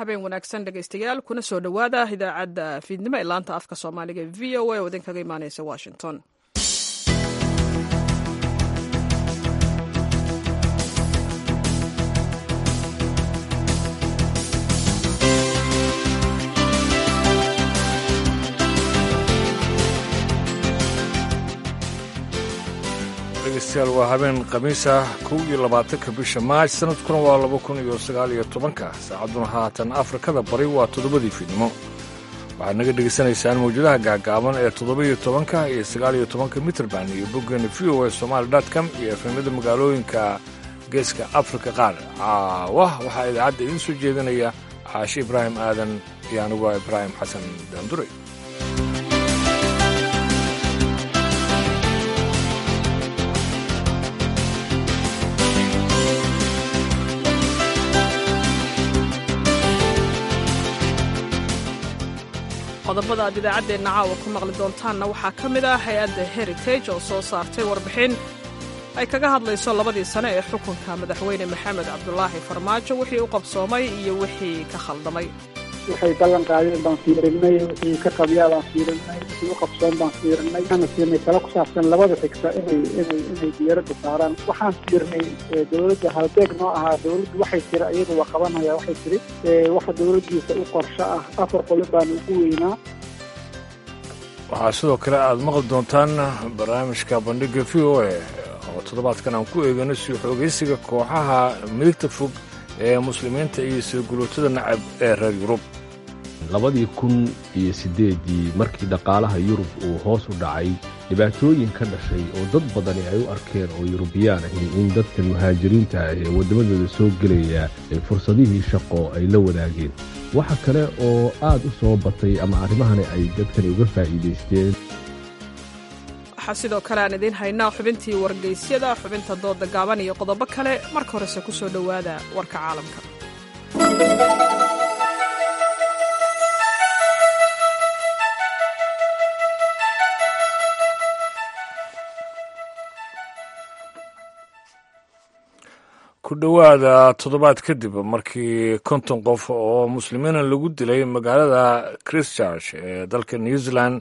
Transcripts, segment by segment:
habeen wanaagsan dhegaystayaal kuna soo dhowaada idaacadda fiidnimo ee laanta afka soomaaliga e v o a oo idinkaga imaaneysa washington dhegeystayaal waa habeen khamiis ah kow iyo labaatanka bisha maaj sanadkuna waa laba kun iyo sagaal iyo tobanka saacadduna haatan afrikada bari waa toddobadii fiidnimo waxaad naga dhegaysanaysaan mawjadaha gaagaaban ee toddoba-iyo tobanka iyo sagaaliyo tobanka mitrband iyo boggeena v o a somaali com iyo efemyada magaalooyinka geeska afrika qaar caawa waxaa idaacadda idiin soo jeedinaya caashe ibraahim aadan iyo anigu ah ibraahim xasan daanduray qodobada aad idaacaddeenna caawa ku maqli doontaanna waxaa ka mid ah hay-adda heritage oo soo saartay warbixin ay kaga hadlayso labadii sane ee xukunka madaxweyne maxamed cabdulaahi farmaajo wixii u qabsoomay iyo wixii ka khaldamay waxay ballan qaadeen baan fiirinay wixii ka qabyaa baan fiirinay wixii u qabsoon baan fiirinay waxaana siinay talo ku saabsan labada xigta inay inay inay diyaaradda saaraan waxaan fiirnay dowladda halbeeg noo ahaa dowladdu waxay tiri iyadu waa qabanaya waxay tiri waxa dowladdiisa u qorsho ah afar qolo baan ugu weynaa waxaa sidoo kale aad maqli doontaan barnaamijka bandhigga v o a oo toddobaadkan aan ku eegano sii xoogaysiga kooxaha midigta fog ee muslimiinta iyo sirgulootada nacab ee reer yurub labadii kun iyo siddeeddii markii dhaqaalaha yurub uu hoos u dhacay dhibaatooyin ka dhashay oo dad badani ay u arkeen oo yurubiyaan ahi in dadkan muhaajiriinta ah ee waddamadooda soo gelaya ee fursadihii shaqo ay la wadaageen waxa kale oo aad u soo batay ama arrimahani ay dadkani uga faa'iidaysteen waxaa sidoo kale aan idiin haynaa xubintii wargeysyada xubinta dooda gaaban iyo qodobo kale marka horese ku soo dhowaada warka caalamka ku dhowaada toddobaad kadib markii konton qof oo muslimiina lagu dilay magaalada christchurch ee dalka new zealand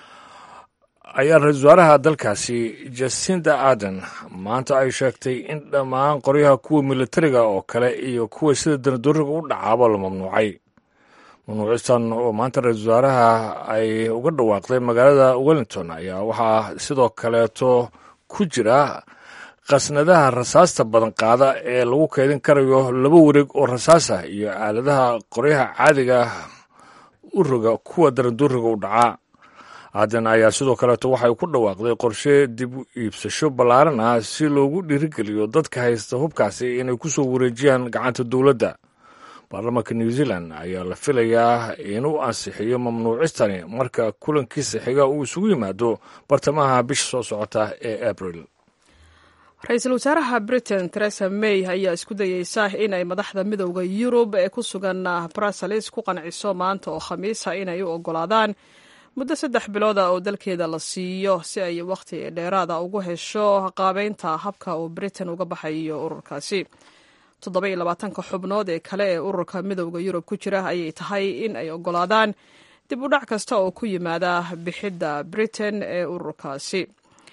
ayaa ra-isul wasaaraha dalkaasi jasinda aden maanta ay sheegtay in dhammaan qoryaha kuwa militariga oo kale iyo kuwa sida danadooriga u dhacaaba la mamnuucay mamnuucistan oo maanta ra-isul wasaaraha ay uga dhawaaqday magaalada wellington ayaa waxaa sidoo kaleeto ku jira qasnadaha rasaasta badan qaada ee lagu kaydin karayo laba wareeg oo rasaas ah iyo aaladaha qoryaha caadiga u roga kuwa danadooriga u dhacaa aadan ayaa sidoo kaleeto waxay ku dhawaaqday qorshe dib u iibsasho ballaaran ah si loogu dhiirigeliyo dadka haysta hubkaasi inay ku soo wareejiyaan gacanta dowladda baarlamaanka new zealand ayaa la filayaa inuu ansixiyo mamnuucistani marka kulankiisa xiga uu isugu yimaado bartamaha bisha soo socota ee abril ra-iisul wasaaraha britain teresa may ayaa isku dayeysa in ay madaxda midowda yurub ee ku sugan bruseles ku qanciso maanta oo khamiisa inay u ogolaadaan muddo saddex bilooda oo dalkeeda la siiyo si ay wakhti dheeraada ugu hesho qaabeynta habka uu britain uga baxayo ururkaasi toddoba iyo labaatanka xubnood ee kale ee ururka midowda yurub ku jira ayay tahay in ay ogolaadaan dib u dhac kasta oo ku yimaada bixidda britain ee ururkaasi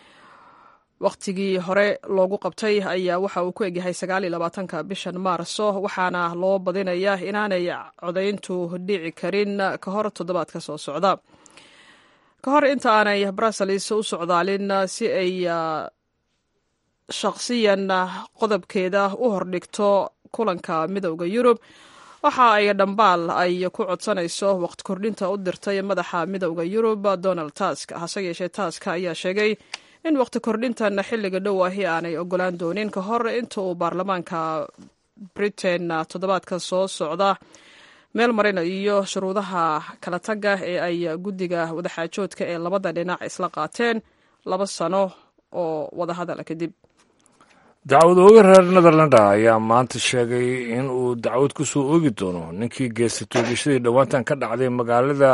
wakhtigii hore loogu qabtay ayaa waxa uu ku egyahay sagaal iyo labaatanka bishan maarso waxaana loo badinayaa inaanay codayntu dhici karin ka hor toddobaadka soo socda ka hor inta aanay bruseles u socdaalin si ay shaqsiyan qodobkeeda u hordhigto kulanka midowda yurub waxa ay dhambaal ay ku codsanayso waqti kordhinta u dirtay madaxa midowda yurub donald tusk hase yeeshee tusk ayaa sheegay in waqti kordhintan xilliga dhow ahi aanay ogolaan doonin ka hor inta uu baarlamaanka britain toddobaadka soo socda meel marinayo shuruudaha kala tagga ee ay guddiga wadaxaajoodka ee labada dhinac isla qaateen laba sano oo wadahadala kadib dacwad ooga reer netherlanda ayaa maanta sheegay in uu dacwad ku soo oogi doono ninkii geystay toogashadii dhowaantan ka dhacday magaalada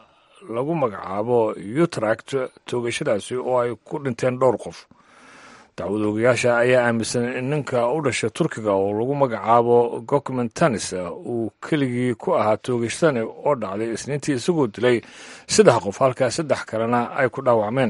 lagu magacaabo utract toogashadaasi oo ay ku dhinteen dhowr qof dacwadoogayaasha ayaa aaminsan in ninka u dhashay turkiga oo lagu magacaabo gokmentanis uu keligii ku ahaa toogashadani oo dhacday isniintii isagoo dilay saddex qof halkaa saddex kalena ay ku dhaawacmeen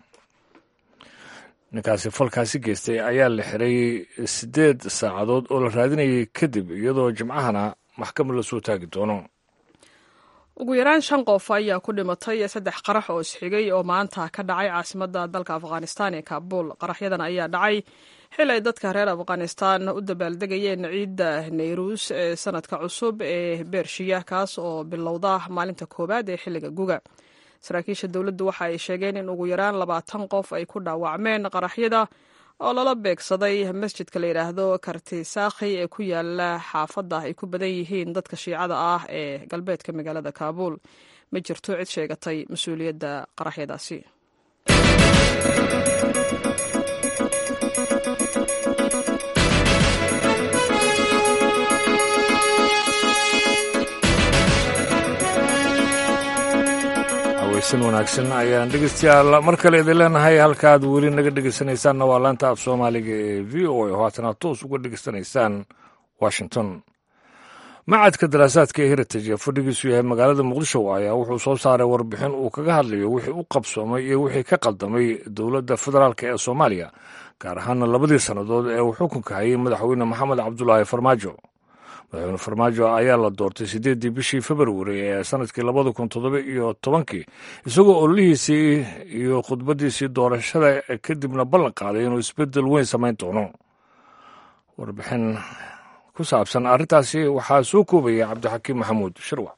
ninkaasi falkaasi geystay ayaa la xiray siddeed saacadood oo la raadinayay kadib iyadoo jimcahana maxkamad lasoo taagi doono ugu yaraan shan qof ayaa ku dhimatay saddex qarax oo isxigay oo maanta ka dhacay caasimadda dalka afghanistan ee kaabul qaraxyadan ayaa dhacay xil ay dadka reer afghanistan u dabaaldegayeen ciidda nayruus ee sanadka cusub ee beershiya kaas oo bilowda maalinta koowaad ee xilliga guga saraakiisha dowladdu waxa ay sheegeen in ugu yaraan labaatan qof ay ku dhaawacmeen qaraxyada oo lala beegsaday masjidka la yidhaahdo kartisaakhi ee ku yaala xaafadda ay ku badan yihiin dadka shiicada ah ee galbeedka magaalada kaabuul ma jirto cid sheegatay mas-uuliyadda qaraxyadaasi weysan wanaagsan ayaan dhegeystayaal mar kale idin leenahay halkaaad weli naga dhegeysanaysaanna waa laanta af soomaaliga ee v o a oo haatana toos uga dhegeysanaysaan washington macadka daraasaadka ee heritage ee fadhigiisu yahay magaalada muqdisho ayaa wuxuu soo saaray warbixin uu kaga hadlayo wixii u qabsoomay iyo wixii ka qaldamay dowladda federaalk ee soomaaliya gaar ahaana labadii sannadood ee uu xukunka hayay madaxweyne maxamed cabdulaahi farmaajo madaxweyne farmaajo ayaa la doortay siddeeddii bishii februari ee sanadkii labada kun toddoba iyo tobankii isagoo ololihiisii iyo khudbaddiisii doorashada kadibna ballan qaaday inuu isbeddel weyn samayn doono warbixin ku saabsan arrintaasi waxaa soo koobaya cabdixakiim maxamuud shirwac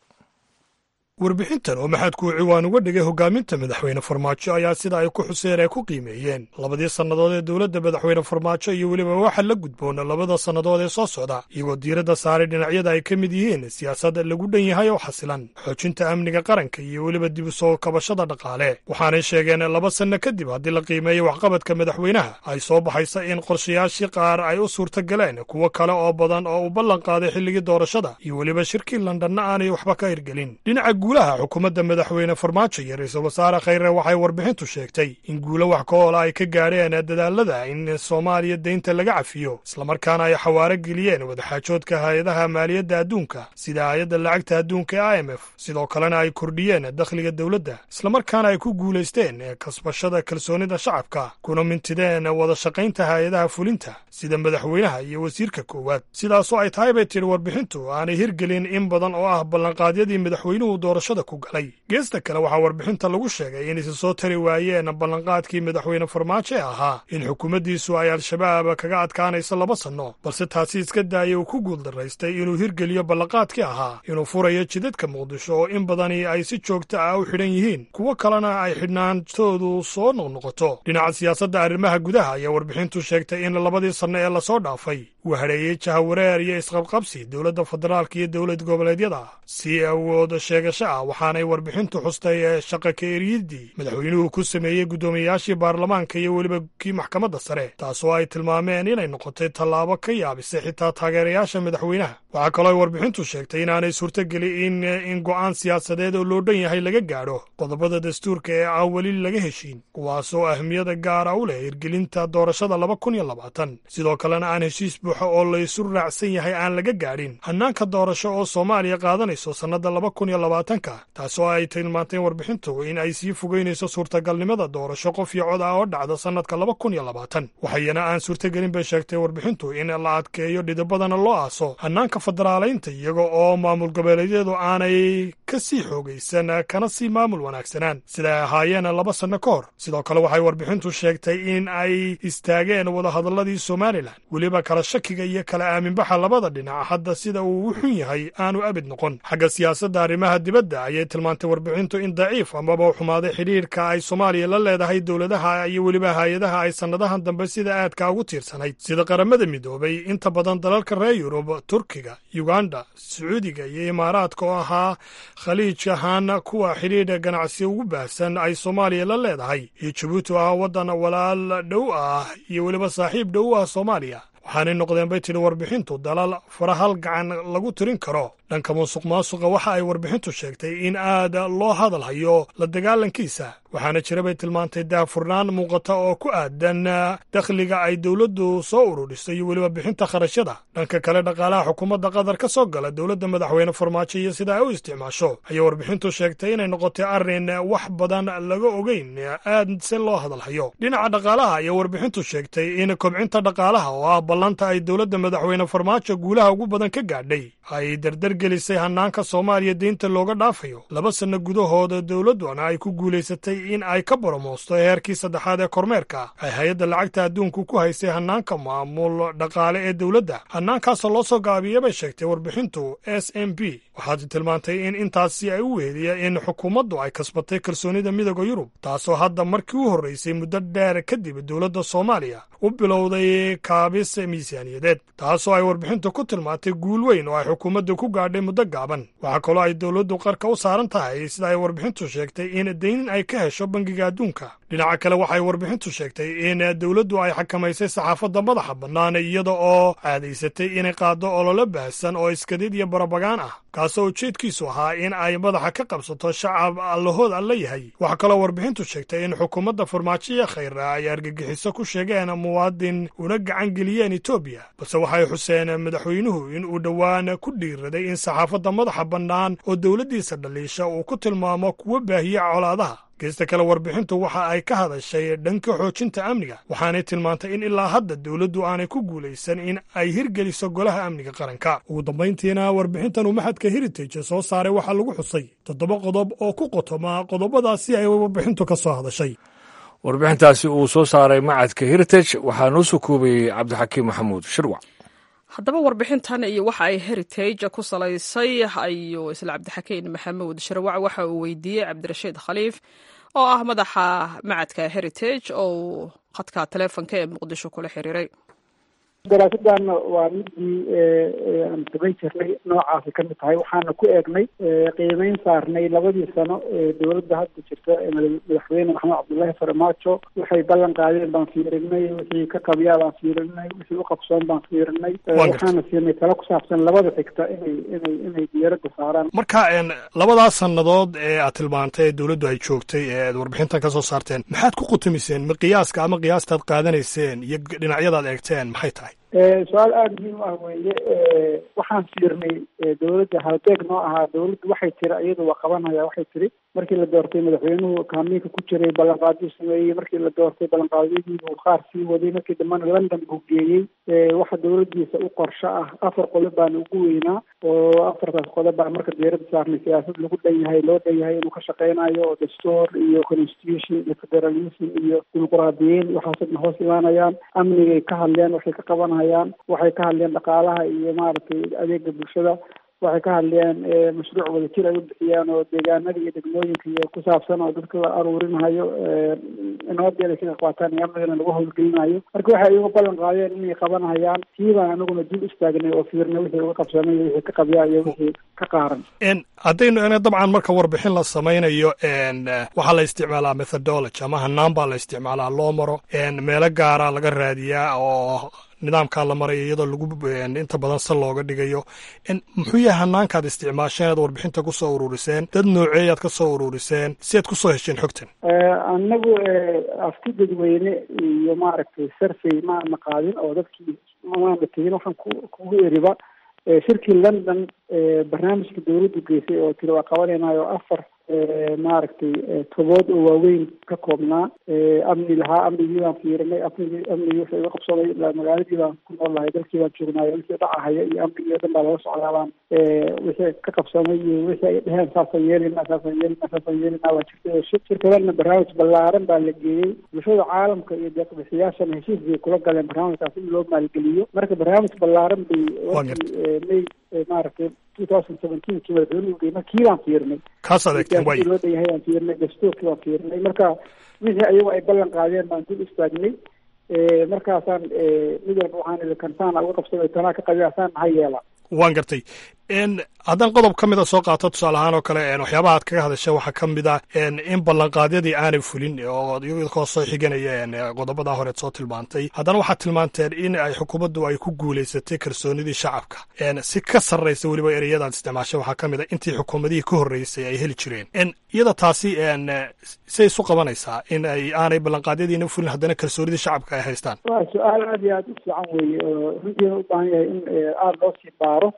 warbixintan oo maxadku ciwaan uga dhigay hogaaminta madaxweyne farmaajo ayaa sida ay ku xuseen ay ku qiimeeyeen labadii sannadood ee dowladda madaxweyne farmaajo iyo weliba waxa la gudboona labada sannadood ee soo socda iyagoo diiradda saaray dhinacyada ay ka mid yihiin siyaasad lagu dhan yahay oo xasilan xoojinta amniga qaranka iyo weliba dib u soo kabashada dhaqaale waxaanay sheegeen laba sanno kadib haddii la qiimeeyo waxqabadka madaxweynaha ay soo baxaysa in qorshayaashii qaar ay u suurta galeen kuwo kale oo badan oo uu ballan qaaday xilligii doorashada iyo weliba shirkii londonna aanay waxba ka hirgelin guulaha xukuumadda madaxweyne farmaajo iyo ra-iisul wasaare khayre waxay warbixintu sheegtay in guulo wax ka oola ay ka gaadheen dadaalada in soomaaliya deynta laga cafiyo islamarkaana ay xawaaro geliyeen wadaxaajoodka hay-adaha maaliyadda adduunka sida hay-adda lacagta adduunka e i m f sidoo kalena ay kordhiyeen dakhliga dowladda islamarkaana ay ku guulaysteen kasbashada kalsoonida shacabka kuna mintideen wada shaqaynta hay-adaha fulinta sida madaxweynaha iyo wasiirka koowaad sidaasoo ay tahay bay tidhi warbixintu aanay hirgelin in badan oo ah ballanqaadyadii madaxweynuhu doorashada ku galay geesta kale waxaa warbixinta lagu sheegay in isa soo tari waayeen ballanqaadkii madaxweyne farmaajo ee ahaa in xukuumaddiisu ay al-shabaab kaga adkaanayso laba sanno balse taasi iska daaya uu ku guuldaraystay inuu hirgeliyo ballanqaadkii ahaa inuu furayo jidadka muqdisho oo in badani ay si joogta ah u xidhan yihiin kuwo kalena ay xidhnaantoodu soo noqnoqoto dhinaca siyaasadda arrimaha gudaha ayaa warbixintu sheegtay in labadii sanno ee lasoo dhaafay uu hadheeyey jahawareer iyo isqabqabsi dowladda federaalka iyo dowlad goboleedyada si awood sheegasho ah waxaanay warbixintu xustay ee shaqa ka eriyadii madaxweynuhu ku sameeyey guddoomiyayaashii baarlamaanka iyo weliba kii maxkamadda sare taasoo ay tilmaameen inay noqotay tallaabo ka yaabisay xitaa taageerayaasha madaxweynaha waxaa kaloo ay warbixintu sheegtay inaanay suurtogeli in in go'aan siyaasadeed oo loo dhan yahay laga gaadho qodobada dastuurka ee aan weli laga heshiin kuwaasoo ahmiyada gaara u leh hirgelinta doorashada laba kun iyo labaatan sidoo kalena aan heshiis buuxa oo laysu raacsan yahay aan laga gaadhin hannaanka doorasho oo soomaaliya qaadanayso sannadda laba kun iyo labaatanka taasoo ay tilmaanteen warbixintu in ay sii fogeynayso suurtagalnimada doorasho qof iyo cod ah oo dhacda sannadka laba kun iyo labaatan waxayana aan suurtagelin bay sheegtay warbixintu in la adkeeyo dhidibadana loo aaso hannaanka federaalaynta iyaga oo maamul goboleedyadu aanay ka sii xoogaysan kana sii maamul wanaagsanaan sida ay ahaayeen laba sanno ka hor sidoo kale waxay warbixintu sheegtay in ay istaageen wadahadalladii somalilan weliba kala shakiga iyo kala aaminbaxa labada dhinac hadda sida uu u xun yahay aanu abid noqon xagga siyaasadda arrimaha dibadda ayay tilmaantay warbixintu in daciif amaba xumaaday xidhiirka ay soomaaliya la leedahay dowladaha iyo weliba hay-adaha ay sannadahan dambe sida aadka ugu tiirsanayd sida qaramada midoobay inta badan dalalka reer yurub turkiga yuganda sacuudiga iyo imaaraadka oo ahaa khaliij ahaan kuwa xidhiidha ganacsi ugu baahsan ay soomaaliya la leedahay iyo jabuuti oo ah waddan walaal dhow ah iyo weliba saaxiib dhow ah soomaaliya waxaanay noqdeen bay tidhi warbixintu dalal farahal gacan lagu tirin karo dhanka musuq maasuqa waxa ay warbixintu sheegtay in aad loo hadal hayo la dagaalankiisa waxaana jira bay tilmaantay daahfurnaan muuqata oo ku aadan dakhliga ay dowladdu soo ururisay iyo weliba bixinta kharashyada dhanka kale dhaqaalaha xukuumadda qatar ka soo gala dowladda madaxweyne farmaajo iyo sida ay u isticmaasho ayay warbixintu sheegtay inay noqotay arrin wax badan laga ogeyn aad se loo hadal hayo dhinaca dhaqaalaha ayay warbixintu sheegtay in kobcinta dhaqaalaha oo ah ballanta ay dowladda madaxweyne farmaajo guulaha ugu badan ka gaadhay ay dardargelisay hannaanka soomaaliya deynta looga dhaafayo laba sanno gudahooda dowladduna ay ku guulaysatay in ay ka boromoosto heerkii saddexaad ee kormeerka ay hay-adda lacagta adduunku ku haysay hannaanka maamul dhaqaale ee dowladda hannaankaasoo loo soo gaabiya bay sheegtay warbixintu s m b waxaad tilmaantay in intaasi ay u weediya in xukuumaddu ay kasbatay kalsoonida midooda yurub taasoo hadda markii u horraysay muddo dheer kadib dowladda soomaaliya u bilowday kaabis miisaaniyadeed taasoo ay warbixintu ku tilmaantay guul weyn oo ay xukuumadda ku gaadhay muddo gaaban waxaa kaloo ay dowladdu qarka u saaran tahay sida ay warbixintu sheegtay in deynin ay ka hesho bangiga adduunka dhinaca kale waxay warbixintu sheegtay in dowladdu ay xakamaysay saxaafadda madaxa bannaan iyada oo caadaysatay inay qaaddo ololo baahsan oo iskadid iyo barabagaan ah kaasoo ujeedkiisu ahaa in ay madaxa ka qabsato shacab allahood alla yahay waxaa kaloo warbixintu sheegtay in xukuumadda farmaajoya khayra ay argagixiso ku sheegeen muwaadin una gacan geliyeen etoobiya balse waxay xuseen madaxweynuhu in uu dhowaan ku dhiiraday in saxaafadda madaxa bannaan oo dowladdiisa dhaliisha uu ku tilmaamo kuwa baahiya colaadaha geesta kale warbixintu waxa ay ka hadashay dhanka xoojinta amniga waxaanay tilmaantay in ilaa hadda dowladdu aanay ku guulaysan in ay hirgeliso golaha amniga qaranka ugu dambayntiina warbixintan uu maxadka heritage soo saaray waxaa lagu xusay toddoba qodob oo ku qotoma qodobadaasi ay warbixintu ka soo hadashay warbixintaasi uu soo saaray macadka heritage waxaa noo soo koobayey cabdixakiim maxamuud shirwac haddaba warbixintan iyo waxa ay heritage ku salaysay ayuu isla cabdixakiin maxamuud shirwac waxa uu weydiiyey cabdirashiid khaliif oo ah madaxa macadka heritage oo uu khadka taleefonka ee muqdisho kula xiriiray daraasadan waa midii aan samayn jirnay noocaasi ka mid tahay waxaana ku eegnay qiimeyn saarnay labadii sano ee dowladda hadda jirta madaxweyne maxamed cabdullaahi farmaajo waxay ballan qaadeen baan fiirinay wixii ka qabiyaa baan fiirinay wixii u qabsoon baan fiirinay waxaana siinay talo ku saabsan labada xigta inay inay inay diyaaradda saaraan marka labadaas sannadood ee aad tilmaantay ee dowladdu ay joogtay ee aad warbixintan ka soo saarteen maxaad ku qutamiseen ma qiyaaska ama qiyaastaad qaadanayseen iyo dhinacyadaad eegteen maxay tahay su-aal aada muhiim ah weeye waxaan fiirnay dowladda halbeeg noo ahaa dowladdu waxay tiri iyadu waa qabanaya waxay tiri markii la doortay madaxweynuhu kaamiinka ku jiray ballanqaadyo sameeyey markii la doortay ballanqaadyadiibuu qaar sii waday markii dambana london buu geeyey waxa dowladdiisa u qorsho ah afar qodob baana ugu weynaa oo afartaas qodob baa marka diyaaradda saarnay siyaasad lagu dhan yahay loo dhan yahay inuu ka shaqeynayo oo dastuur iyo constitution iyo federalism iyo dimuquraadiyiin waxaasoo dhan hoos imaanayaan amnigay ka hadleen waxay ka qabanayaan waxay ka hadleen dhaqaalaha iyo maaragtay adeega bulshada waxay ka hadleen mashruuc wadajir ay u bixiyaan oo deegaanada iyo degmooyinka iyo ku saabsan oo dadka la aruurinayo nabadii ay kaga qaataan iyo amnigana lagu howlgelinayo marka waxay iyagu ballan qaadeen inay qabanayaan tii baan anaguna dul istaagnay oo fiirnay wixii uga qabsanay wixii ka qabyaa iyo wixii ka qaaran haddaynu ena dabcan marka warbixin la samaynayo waxaa la isticmaalaa methodology ama hanaan baa la isticmaalaa loo maro meelo gaara laga raadiyaa oo nidaamkaa la maraya iyadoo lagu inta badan sal looga dhigayo muxuu yahay hanaankaad isticmaasheen aad warbixinta ku soo ururiseen dad nooceeyaad ka soo ururiseen si aad ku soo hesheen xogtan annagu afti dadweyne iyo maaragtay survey maana qaadin oo dadkii maana tegin waxaan ku kugu eriba shirkii london barnaamijka dowladdu geysay oo tiri waa qabanaynayo afar maaragtay tobood oo waaweyn ka koobnaa amni lahaa amnigii baan fiirinay amnigii amnigii wixii uga qabsaday ilaa magaaladii baan ku nool lahay dalkii baan joognaayo wixii dhacahaya iyo amnigii o dhan baa laga socdaa baan wixii ka qabsamay iyo wixii ay dheheen saasaan yeelina saasaan yeelina saasaan yeelina waa jirtay shirkadana barnaamij ballaaran baa la geeyey bulshada caalamka iyo deeqbixiyaashana heshiis bay kula galeen barnaamijkaas in loo maalgeliyo marka barnaamij ballaaran bay wakii may maaragtay two thousand seventeenkii madaxweynuhu geey markii baan fiirnay kaas adeegteen way loo dhan yahay baan fiirnay dastuurkii baan fiirnay marka wixii ayagu ay ballan qaadeen baan dul istaagnay markaasaan mid walba waxaan idhi kantaana uga qabsaday tanaa ka qabiasaan ha yeela waan gartay haddaan qodob ka mida soo qaato tusaale ahaan oo kale waxyaabaha aad kaga hadasha waxaa ka mid a in ballanqaadyadii aanay fulin oo iyagoo soo xiganaya qodobada horeed soo tilmaantay haddana waxaad tilmaanteen in ay xukuumaddu ay ku guulaysatay kalsoonidii shacabka si ka sarraysa weliba ereyadaad isticmaasha waxaa ka mid a intii xukuumadihii ka horreysay ay heli jireen iyada taasi say isu qabanaysaa in ay aanay ballanqaadyadiina fulin haddana kalsoonidii shacabka ay haystaan waa su-aal aad iyo aad u fiican weeye oo runtiina u baahan yahay in aada loo sii baaro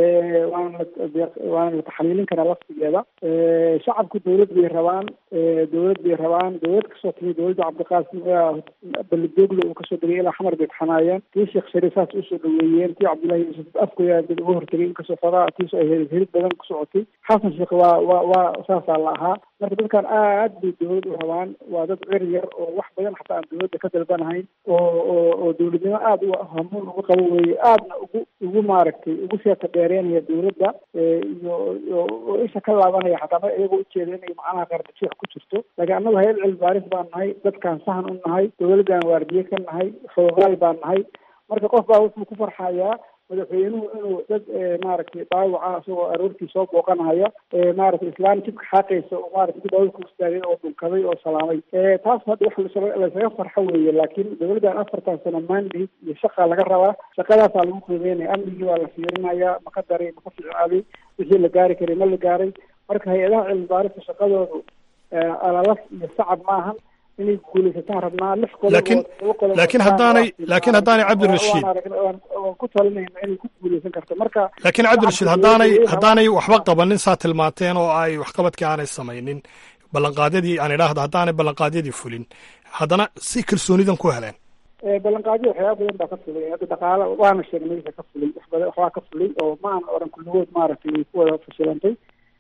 waana waana la taxliilin karaa laftigeeda shacabku dawlad bay rabaan dawlad bay rabaan dawlad kasoo timi dawladda cabdiqaasim belidogle uu kasoo degay ilaa xamar bay taxanaayeen tii sheekh shariif saas usoo dhaweeyeen tii cabdullahi yuusuf afkoya dad uga hortegay inkastoo xogaa tiisu ay hel helid badan ku socotay xasan sheekh waa waa waa saasaa la ahaa marka dadkan aad bay dawlad u rabaan waa dad cer yar oo wax badan xataa aan dawladda ka dalbanahayn oo oo oo dawladnimo aada u hamuun ugu qabo weeye aadna ugu ugu maaragtay ugu seeta dheereenaya dawladda iyo oo isha ka laabanaya xataa ma iyagoo ujeeda inay macnaha qardajiix ku jirto laakiin annagu hayad cilmi baaris baan nahay dadkaan sahan u nahay dawladdan waardiye ka nahay xoogaal baan nahay marka qof baa wuxuu ku farxayaa madaxweynuhu inuu dad maaragtay dhaawaca isagoo aroortii soo booqanaya maaragtay islaan jibka xaaqaysa oo maaragtay dib ku istaagay oo dhunkaday oo salaamay taas hadda wax laysaga farxo weeye laakiin dawladdan afartan sano mandate iyo shaqa laga rabaa shaqadaasaa lagu qiimeynaya amnigii waa la fiirinaya maka daray maka fiicnaaday wixii la gaari karay ma la gaaray marka hay-adaha cilmi baarista shaqadoodu alalas iyo sacab maahan inay guulaysataan rabnaa lix laakiin laakiin haddaanay laakiin haddaanay cabdirashiid waan ku talinayna inay ku guulaysan karto marka laakiin cabdirashiid haddaanay haddaanay waxba qabanin saa tilmaanteen oo ay waxqabadkii aanay samaynin ballanqaadyadii aan idhaahdo haddaanay ballanqaadyadii fulin haddana si kalsoonidan ku heleen ballanqaadyo waxyaaba badan baa ka fulay hadda dhaqaala waana sheegnay wixii ka fulay wax badan waxbaa ka fulay oo ma aan oran kulligood maaragtay way ku wada fashilantay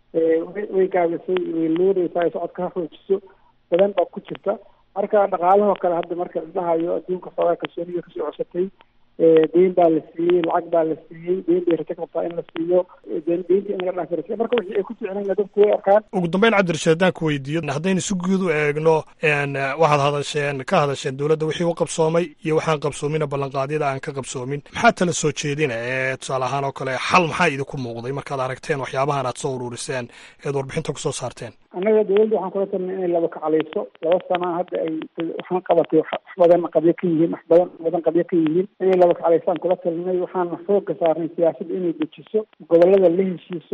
way gaabisay way luuraysaa ay socodka ha xoojiso badan baa ku jirta marka dhaqaalahoo kale hadda marka la dhahayo adduunka xoogaa kalsooniga kasoo cosatay deyn baa la siiyey lacag baa la siiyey deyn bay rajo qabtaa in la siiyo deynta in laga dhaafi rajo marka wixii ay ku ficnayna dadku way arkaan ugu dambeyn cabdirashiid haddaan ku weydiiyo haddaynu si guud u eegno waxaad hadasheen ka hadasheen dowladda wixii u qabsoomay iyo waxaan qabsoomina ballanqaadyada aan ka qabsoomin maxaa tala soo jeedina ee tusaale ahaan oo kale xal maxaa idinku muuqday markaad aragteen waxyaabahan aad soo ururiseen eed warbixinta kusoo saarteen annaga dawladda waxaan kula talnay inay laba kacaleyso laba sana hadda ay waxaan qabatay wax badan qabyo ka yihiin wax badan badan qabyo ka yihiin inay laba kacaleysaan kula talinay waxaana xooga saarnay siyaasadda inay dejiso gobolada la heshiiso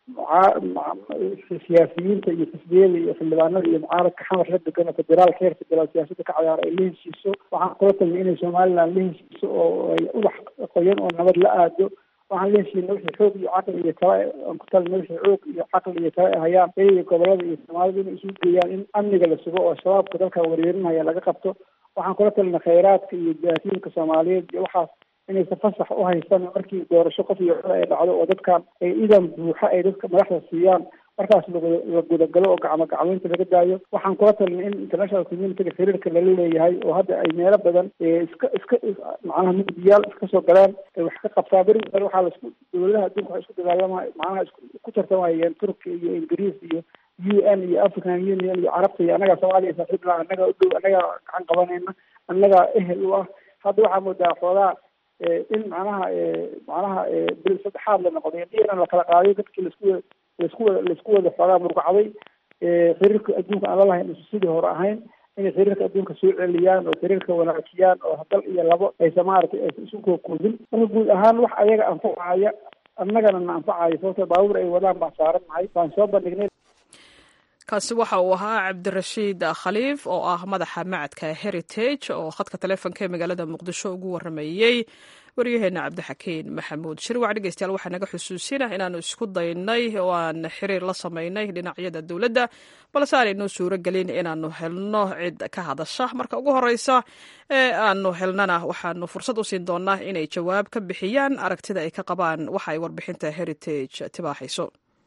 siyaasiyiinta iyo xisbiyada iyo xildhibaanada iyo mucaaradka xamar la degan oo federaalka heer federaal siyaasadda ka ciyaara ay la heshiiso waxaan kula talinay inay somaliland la heshiiso oo ay ubax qoyan oo nabad la aado waxaan la heshiina wixii xoog iyo caqli iyo tala aan ku talina wixii xoog iyo caqli iyo tala ay hayaan iyaga gobolada iyo soomaalida inay isugu geeyaan in amniga la sugo oo shabaabka dalka wareerinaya laga qabto waxaan kula talina khayraadka iyo jaasiinka soomaaliyeed iyo waxaas inaysan fasax u haysan markii doorasho qof iyo cod ay dhacdo oo dadkan ay idan buuxa ay dadka madaxda siiyaan markaas la gudagalo oo gacmo gacmeynta laga daayo waxaan kula talinay in international communityga xiriirka lala leeyahay oo hadda ay meelo badan iska iska macnaha mugdiyaal iska soo galeen ay wax ka qabtaa beri hore waxaa laisku dowladaha adduunka waxay isku dagaalama macnaha isku ku tartamayeen turkiya iyo ingiriis iyo u n iyo african union iyo carabta iyo annagaa soomaaliya saaxiib laha annagaa u dhow annagaa gacan qabanayna annagaa ehel u ah hadda waxaa moodaa xoogaa in macnaha macnaha bil saddexaad la noqday diiran la kala qaaday dadkii laisku laisku wada laisku wada xoogaa murgacday xiriirka adduunka aan lalahayn isu sidii hore ahayn inay xiriirka adduunka soo celiyaan oo xiriirka wanaajiyaan oo dal iyo labo aysa maaragtay aysa isu kookoomin marka guud ahaan wax ayaga anfacaya annagana na anfacaya sababto baabuur ay wadaan baan saaran nahay baan soo bandhignay kaasi waxa uu ahaa cabdirashiid khaliif oo ah madaxa macadka heritage oo khadka taleefonka ee magaalada muqdisho ugu waramayey waryaheena cabdixakiin maxamuud shirwac dhegeystayaal waxaa naga xusuusina inaanu isku daynay oo aan xiriir la samaynay dhinacyada dowladda balse aanay noo suuro gelin inaanu helno cid ka hadasha marka ugu horeysa ee aanu helnana waxaanu fursad u siin doonaa inay jawaab ka bixiyaan aragtida ay ka qabaan waxa ay warbixinta heritage tibaaxayso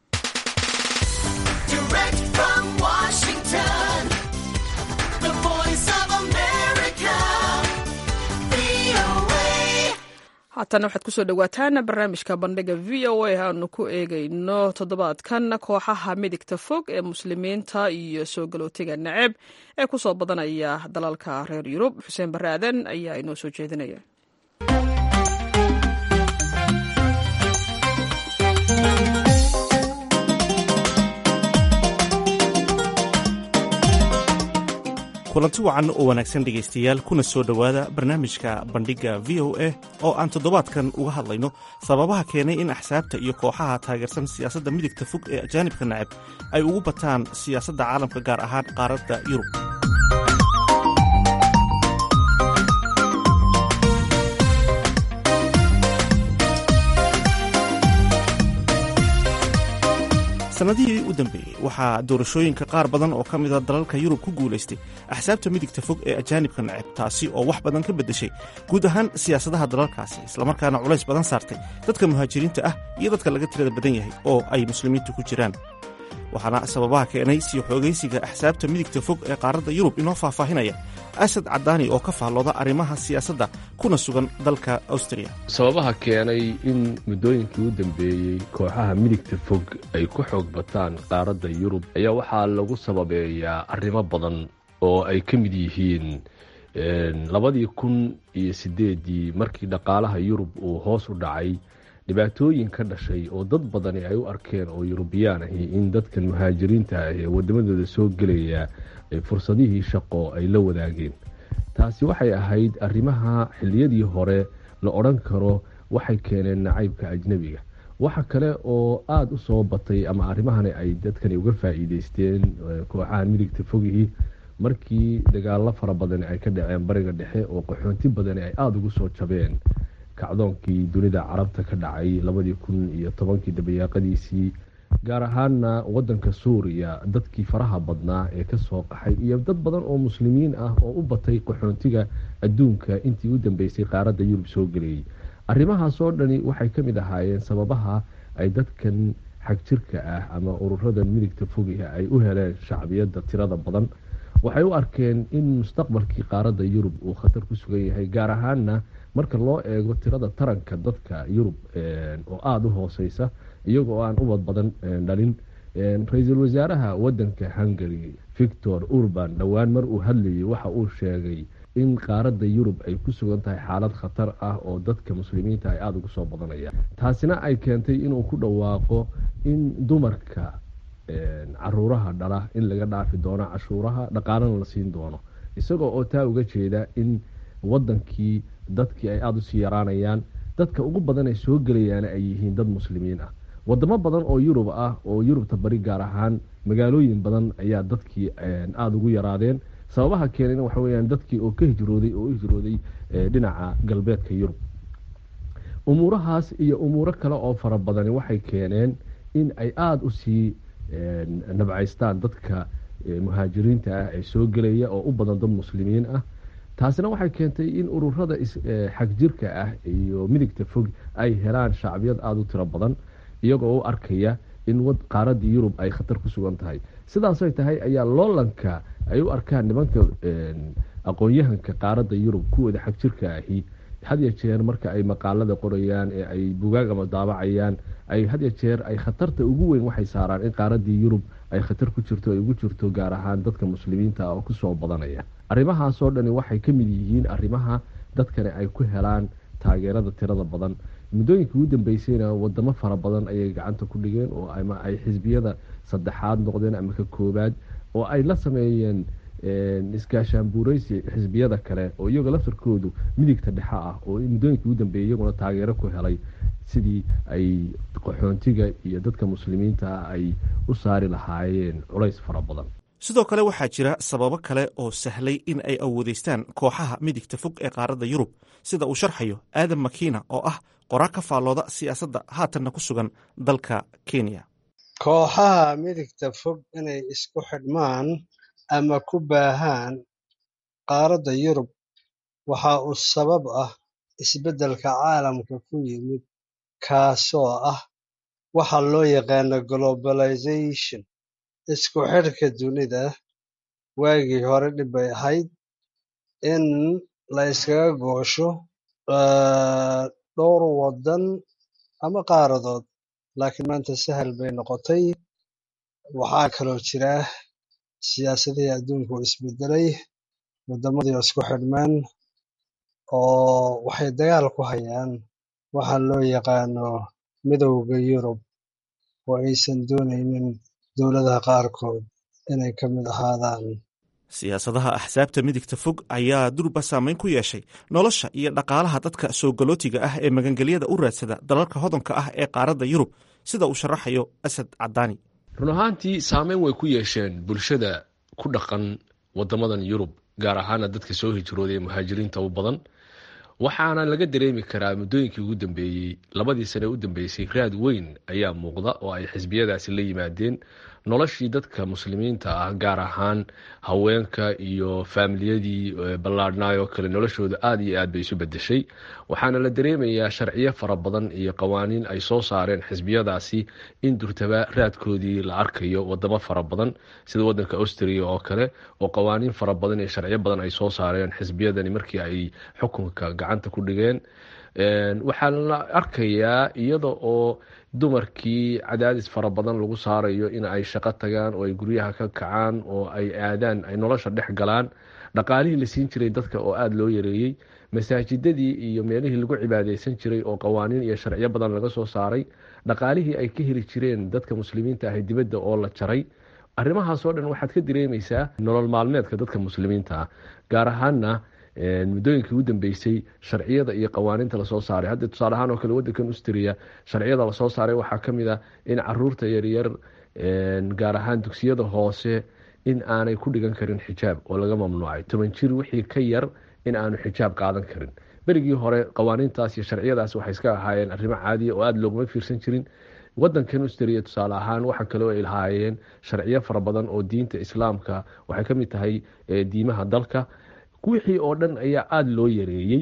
haatana waxaad kusoo dhawaataan barnaamijka bandhiga v o a aanu ku eegayno toddobaadkan kooxaha midigta fog ee muslimiinta iyo soo galootiga naceb ee kusoo badanaya dalalka reer yurub xuseen barre aadan ayaa inoo soo jeedinaya kulanti wacan oo wanaagsan dhegaystayaal kuna soo dhowaada barnaamijka bandhigga v o a oo aan toddobaadkan uga hadlayno sababaha keenay in axsaabta iyo kooxaha taageersan siyaasadda midigta fog ee ajaanibka nacab ay ugu bataan siyaasadda caalamka gaar ahaan qaaradda yurub sannadihii u dambeeyey waxaa doorashooyinka qaar badan oo ka mida dalalka yurub ku guulaystay axsaabta midigta fog ee ajaanibka nacab taasi oo wax badan ka beddeshay guud ahaan siyaasadaha dalalkaasi islamarkaana culays badan saartay dadka muhaajiriinta ah iyo dadka laga tirada badan yahay oo ay muslimiintu ku jiraan waxaana sababaha keenay sii xoogaysiga axsaabta midigta fog ee qaaradda yurub inoo faahfaahinaya asad cadaani oo ka faallooda arrimaha siyaasadda kuna sugan dalka awstriya sababaha keenay in muddooyinkii u dambeeyey kooxaha midigta fog ay ku xoog bataan qaaradda yurub ayaa waxaa lagu sababeeyaa arrimo badan oo ay ka mid yihiin labadii kun iyo sideedii markii dhaqaalaha yurub uu hoos u dhacay dhibaatooyin ka dhashay oo dad badani ay u arkeen oo yurubiyaan ahi in dadkan muhaajiriinta ah ee wadamadooda soo gelaya fursadihii shaqo ay la wadaageen taasi waxay ahayd arrimaha xilliyadii hore la odhan karo waxay keeneen nacaybka ajnebiga waxa kale oo aada u soo batay ama arrimahani ay dadkani uga faa'iideysteen kooxahan midigta fogihii markii dagaalo fara badani ay ka dhaceen bariga dhexe oo qaxoonti badani ay aada ugu soo jabeen kacdoonkii dunida carabta ka dhacay labadii kun iyo tobankii dabayaaqadiisii gaar ahaana wadanka suuriya dadkii faraha badnaa ee kasoo qaxay iyo dad badan oo muslimiin ah oo u batay qaxoontiga adduunka intii u dambeysay qaaradda yurub soo gelayay arrimahaasoo dhani waxay ka mid ahaayeen sababaha ay dadkan xagjirka ah ama ururada midigta fogiha ay u heleen shacbiyadda tirada badan waxay u arkeen in mustaqbalkii qaaradda yurub uu khatar ku sugan yahay gaar ahaana marka loo eego tirada taranka dadka yurub oo aada u hooseysa iyagoo aan ubad badan dhalin ra-iisul wasaaraha wadanka hungary victor urban dhowaan mar uu hadlayay waxa uu sheegay in qaaradda yurub ay ku sugan tahay xaalad khatar ah oo dadka muslimiinta ay aada ugu soo badanayaan taasina ay keentay inuu ku dhawaaqo in dumarka caruuraha dhala in laga dhaafi doono cashuuraha dhaqaalana la siin doono isagoo oo taa uga jeeda in wadankii dadkii ay aada usii yaraanayaan dadka ugu badan ay soo gelayaana ay yihiin dad muslimiin ah wadamo badan oo yurub ah oo yurubta bari gaar ahaan magaalooyin badan ayaa dadkii aada ugu yaraadeen sababaha keenayna waxa weyaan dadkii oo ka hijrooday oo u hijrooday dhinaca galbeedka yurub umuurahaas iyo umuuro kale oo fara badani waxay keeneen in ay aada usii nabcaystaan dadka muhaajiriinta ah ee soo gelaya oo u badan dad muslimiin ah taasina waxay keentay in ururada xagjirka ah iyo midigta fog ay helaan shacbiyad aada u tiro badan iyagoo u arkaya in qaaradii yurub ay khatar ku sugan tahay sidaasay tahay ayaa loolanka ay u arkaan nimanka aqoon-yahanka qaaradda yurub kuwooda xagjirka ahi hadya jeer marka ay maqaalada qorayaan ee ay bugaag ama daabacayaan ay hadya jeer ay khatarta ugu weyn waxay saaraan in qaaradii yurub ay khatar ku jirto ay ugu jirto gaar ahaan dadka muslimiinta ah oo kusoo badanaya arrimahaasoo dhani waxay ka mid yihiin arrimaha dadkani ay ku helaan taageerada tirada badan muddooyinkii ugu dambeysayna wadamo fara badan ayay gacanta ku dhigeen oo ama ay xisbiyada saddexaad noqdeen ama ka koobaad oo ay la sameeyeen iskaashaanbuureysi xisbiyada kale oo iyagoo laftarkoodu midigta dhexe ah oo muddooyinkii ugu dambeeyay iyaguna taageero ku helay sidii ay qaxoontiga iyo dadka muslimiinta ah ay u saari lahaayeen culays fara badan sidoo kale waxaa jira sababo kale oo sahlay in ay awoodeystaan kooxaha midigta fog ee qaaradda yurub sida uu sharxayo aadam makiina oo ah qoraa ka faallooda siyaasadda haatanna ku sugan dalka kenya kooxaha midigta fog inay isku xidhmaan ama ku baahaan qaaradda yurub waxa uu sabab ah isbeddelka caalamka ku yimid kaasoo ah waxa loo yaqaano globalization isku xidhka dunida waagii hore dhib bay ahayd in la iskaga goosho dhowr waddan ama qaaradood laakiin maanta sahal bay noqotay waxaa kaloo jira siyaasadihii adduunka oo isbedelay waddamadii isku xidhmeen oo waxay dagaal ku hayaan waxa loo yaqaano midowda yurub oo aysan doonaynin dowladaha qaarkood inay ka mid ahaadaan siyaasadaha axsaabta midigta fog ayaa durba saameyn ku yeeshay nolosha iyo dhaqaalaha dadka soo galootiga ah ee magangelyada u raadsada dalalka hodanka ah ee qaaradda yurub sida uu sharaxayo asad cadaani run ahaantii saameyn way ku yeesheen bulshada ku dhaqan wadamadan yurub gaar ahaana dadka soo hijrooday ee muhaajiriinta u badan waxaana laga dareemi karaa muddooyinkii ugu dambeeyey labadii sane u dambeysay raad weyn ayaa muuqda oo ay xisbiyadaasi la yimaadeen noloshii dadka muslimiinta ah gaar ahaan haweenka iyo faamiliyadii ballaadhnaay oo kale noloshooda aada iyo aad bay isu bedeshay waxaana la dareemayaa sharciyo fara badan iyo qawaaniin ay soo saareen xisbiyadaasi in durtaba raadkoodii la arkayo wadamo fara badan sida wadanka austria oo kale oo qawaaniin fara badan iyo sharciyo badan ay soo saareen xisbiyadani markii ay xukunka gacanta ku dhigeen waxaa la arkayaa iyada oo dumarkii cadaadis fara badan lagu saarayo in ay shaqo tagaan oo ay guryaha ka kacaan oo ay aadaan ay nolosha dhex galaan dhaqaalihii la siin jiray dadka oo aada loo yareeyey masaajidadii iyo meelihii lagu cibaadeysan jiray oo qawaaniin iyo sharciyo badan laga soo saaray dhaqaalihii ay ka heli jireen dadka muslimiinta ahi dibadda oo la jaray arrimahaasoo dhan waxaad ka dareemeysaa nolol maalmeedka dadka muslimiinta ah gaar ahaana muddooyinkii ugu dambeysay sharciyada iyo qawaaniinta lasoo saaray hadda tusaale ahaan oo kale wadankan austria sharciyada lasoo saaray waxaa ka mid ah in caruurta yaryar gaar ahaan dugsiyada hoose in aanay ku dhigan karin xijaab oo laga mamnuucay toban jir wixii ka yar in aanu xijaab qaadan karin berigii hore qawaaniintaas iyo sharciyadaas waxay iska ahaayeen arrimo caadiya oo aada looguma fiirsan jirin wadankan austria tusaale ahaan waxa kaleo ay lahaayeen sharciyo fara badan oo diinta islaamka waxay ka mid tahay diimaha dalka wixii oo dhan ayaa aada loo yareeyey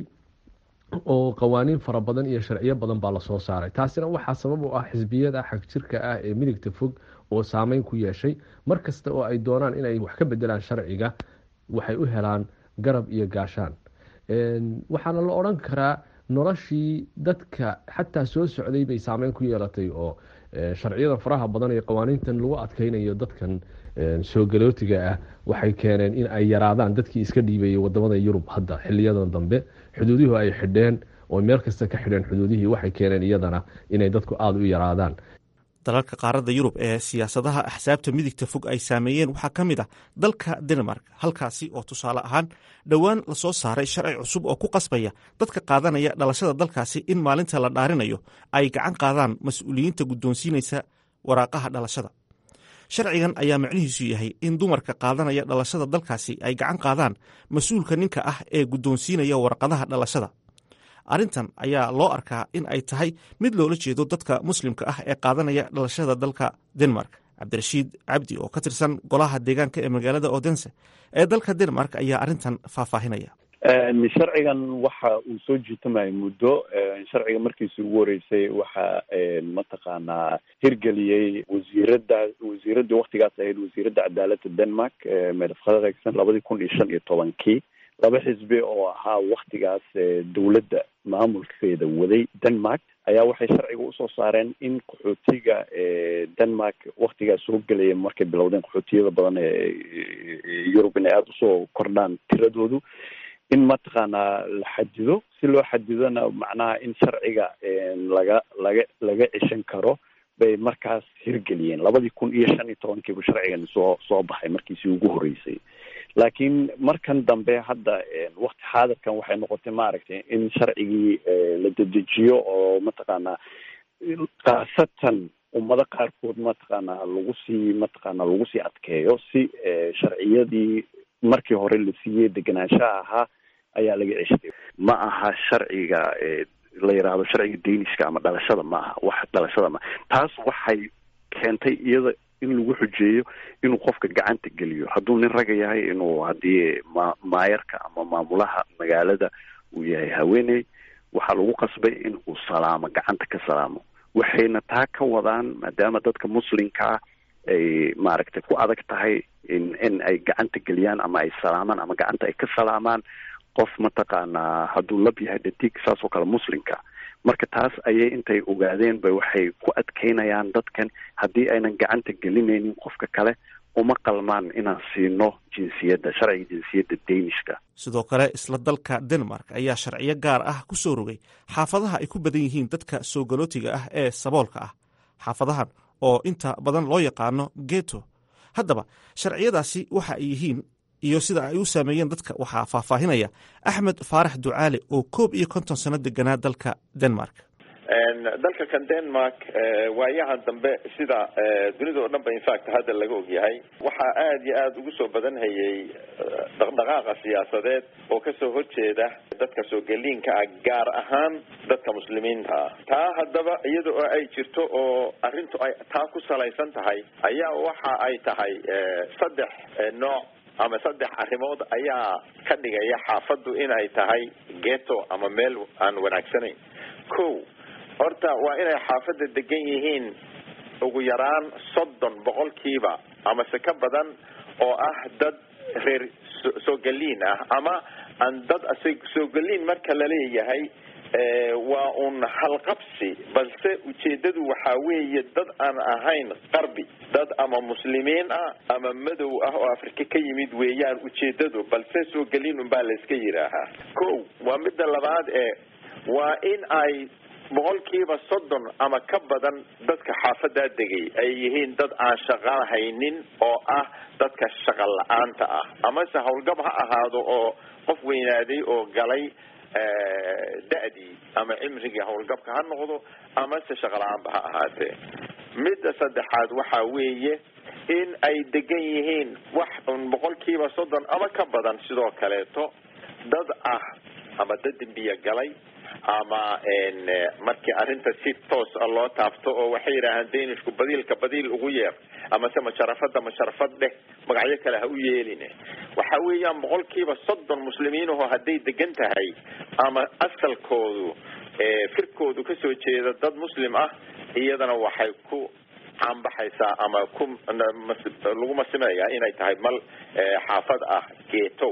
oo qawaaniin fara badan iyo sharciyo badan baa lasoo saaray taasina waxaa sabab u ah xisbiyada xagjirka ah ee midigta fog oo saameyn ku yeeshay mar kasta oo ay doonaan inay wax ka bedelaan sharciga waxay u helaan garab iyo gaashaan waxaana la odhan karaa noloshii dadka xataa soo socday bay saameyn ku yeelatay oo sharciyada faraha badan ee qawaaniintan lagu adkeynayo dadkan soo galootiga ah waxay keeneen in ay yaraadaan dadkii iska dhiibayay wadamada yurub hadda xiliyadan dambe xuduuduhu ay xidheen oo meel kasta ka xidheen xuduudihii waxay keeneen iyadana inay dadku aada u yaraadaan dalalka qaaradda yurub ee siyaasadaha axsaabta midigta fog ay saameeyeen waxaa ka mid ah dalka denmark halkaasi oo tusaale ahaan dhowaan lasoo saaray sharci cusub oo ku qasbaya dadka qaadanaya dhalashada dalkaasi in maalinta la dhaarinayo ay gacan qaadaan mas-uuliyiinta guddoonsiinaysa waraaqaha dhalashada sharcigan ayaa macnihiisu yahay in dumarka qaadanaya dhalashada dalkaasi ay gacan qaadaan mas-uulka ninka ah ee guddoonsiinaya warqadaha dhalashada arrintan ayaa loo arkaa in ay tahay mid loola jeedo dadka muslimka ah ee qaadanaya dhalashada dalka denmark cabdirashiid cabdi oo ka tirsan golaha deegaanka ee magaalada odense ee dalka denmark ayaa arrintan faahfaahinaya sharcigan waxa uu soo jiitamayay muddo sharciga markiisi ugu horeysay waxa mataqaanaa hirgeliyey wasiirada wasiiradii waktigaas ahayd wasiiradda cadaaladda denmark medef khadregson labadii kun iyo shan iyo tobankii laba xisbi oo ahaa waktigaas dowladda maamulkeeda waday denmark ayaa waxay sharciga usoo saareen in qaxootiga denmark waktigaas soo gelaya markay bilowdeen qaxootiyada badan ee yurub inay aada usoo kordhaan tiradoodu in mataqaanaa la xadido si loo xadidona macnaha in sharciga laga laga laga ceshan karo bay markaas hirgeliyeen labadii kun iyo shan iyo tobankiibu sharcigan soo soo baxay markiisii ugu horeysay laakiin markan dambe hadda wakti xaadirkan waxay noqotay maaragtay in sharcigii la dedejiyo oo mataqaanaa khaasatan ummado qaarkood mataqaanaa lagu sii mataqaanaa lagu sii adkeeyo si sharciyadii markii hore la siiyey degenaanshaha ahaa ayaa laga ceshtay ma aha sharciga la yidhaahdo sharciga daniska ama dhalashada ma aha wax dhalashada ma taas waxay keentay iyada in lagu xujeeyo inuu qofka gacanta geliyo hadduu nin raga yahay inuu haddii ma maayarka ama maamulaha magaalada uu yahay haweeney waxaa lagu qasbay in uu salaamo gacanta ka salaamo waxayna taa ka wadaan maadaama dadka muslimka ah ay maaragtay ku adag tahay in in ay gacanta geliyaan ama ay salaamaan ama gacanta ay ka salaamaan qof mataqaanaa hadduu lab yahay dhadig saas oo kale muslimka marka taas ayay intay ogaadeen bay waxay ku adkeynayaan dadkan haddii aynan gacanta gelinaynin qofka kale uma qalmaan inaan siino jinsiyadda sharciga jinsiyadda danishka sidoo kale isla dalka denmark ayaa sharciyo gaar ah ku soo rogay xaafadaha ay ku badan yihiin dadka soo galootiga ah ee saboolka ah xaafadahan oo inta badan loo yaqaano geto haddaba sharciyadaasi waxa ay yihiin iyo sida ay u saameeyeen dadka waxaa faahfaahinaya axmed faarax ducaale oo koob iyo konton sano deganaa dalka denmark dalka kan denmark waayahan dambe sida dunida oo dhan ba infact hadda laga ogyahay waxaa aada iyo aada ugu soo badan hayay dhaqdhaqaaqa siyaasadeed oo kasoo horjeeda dadka soogeliinka ah gaar ahaan dadka muslimiinta ah taa haddaba iyada oo ay jirto oo arrintu ay taa ku salaysan tahay ayaa waxa ay tahay saddex nooc ama saddex arrimood ayaa ka dhigaya xaafaddu inay tahay geto ama meel aan wanaagsanayn ko horta waa inay xaafadda degan yihiin ugu yaraan soddon boqolkiiba amase ka badan oo ah dad reer soogaliin ah ama aan dad soogaliin marka laleeyahay waa un halqabsi balse ujeedadu waxaa weeye dad aan ahayn qarbi dad ama muslimiin ah ama madow ah oo afrika ka yimid weeyaan ujeedadu balse soogaliin unbaa layska yidhaahaa ko waa midda labaad ee waa in ay boqolkiiba soddon ama ka badan dadka xaafadaa degay ay yihiin dad aan shaqo haynin oo ah dadka shaqa la-aanta ah amase howlgab ha ahaado oo qof weynaaday oo galay da-dii ama cimrigii howlgabka ha noqdo amase shaqa la-aanba ha ahaatee midda saddexaad waxaa weeye in ay degan yihiin wax un boqolkiiba soddon ama ka badan sidoo kaleeto dad ah ama dad dembiya galay ama markii arrinta si toos a loo taabto oo waxay yidhaahaan danishku badiilka badiil ugu yeer amase masharafada masharafad dheh magacyo kale ha u yeeline waxa weeyaan boqolkiiba soddon muslimiinaho hadday degan tahay ama asalkoodu firkoodu kasoo jeeda dad muslim ah iyadana waxay ku caanbaxaysaa ama ku lagu masimayaa inay tahay mal xaafad ah geetow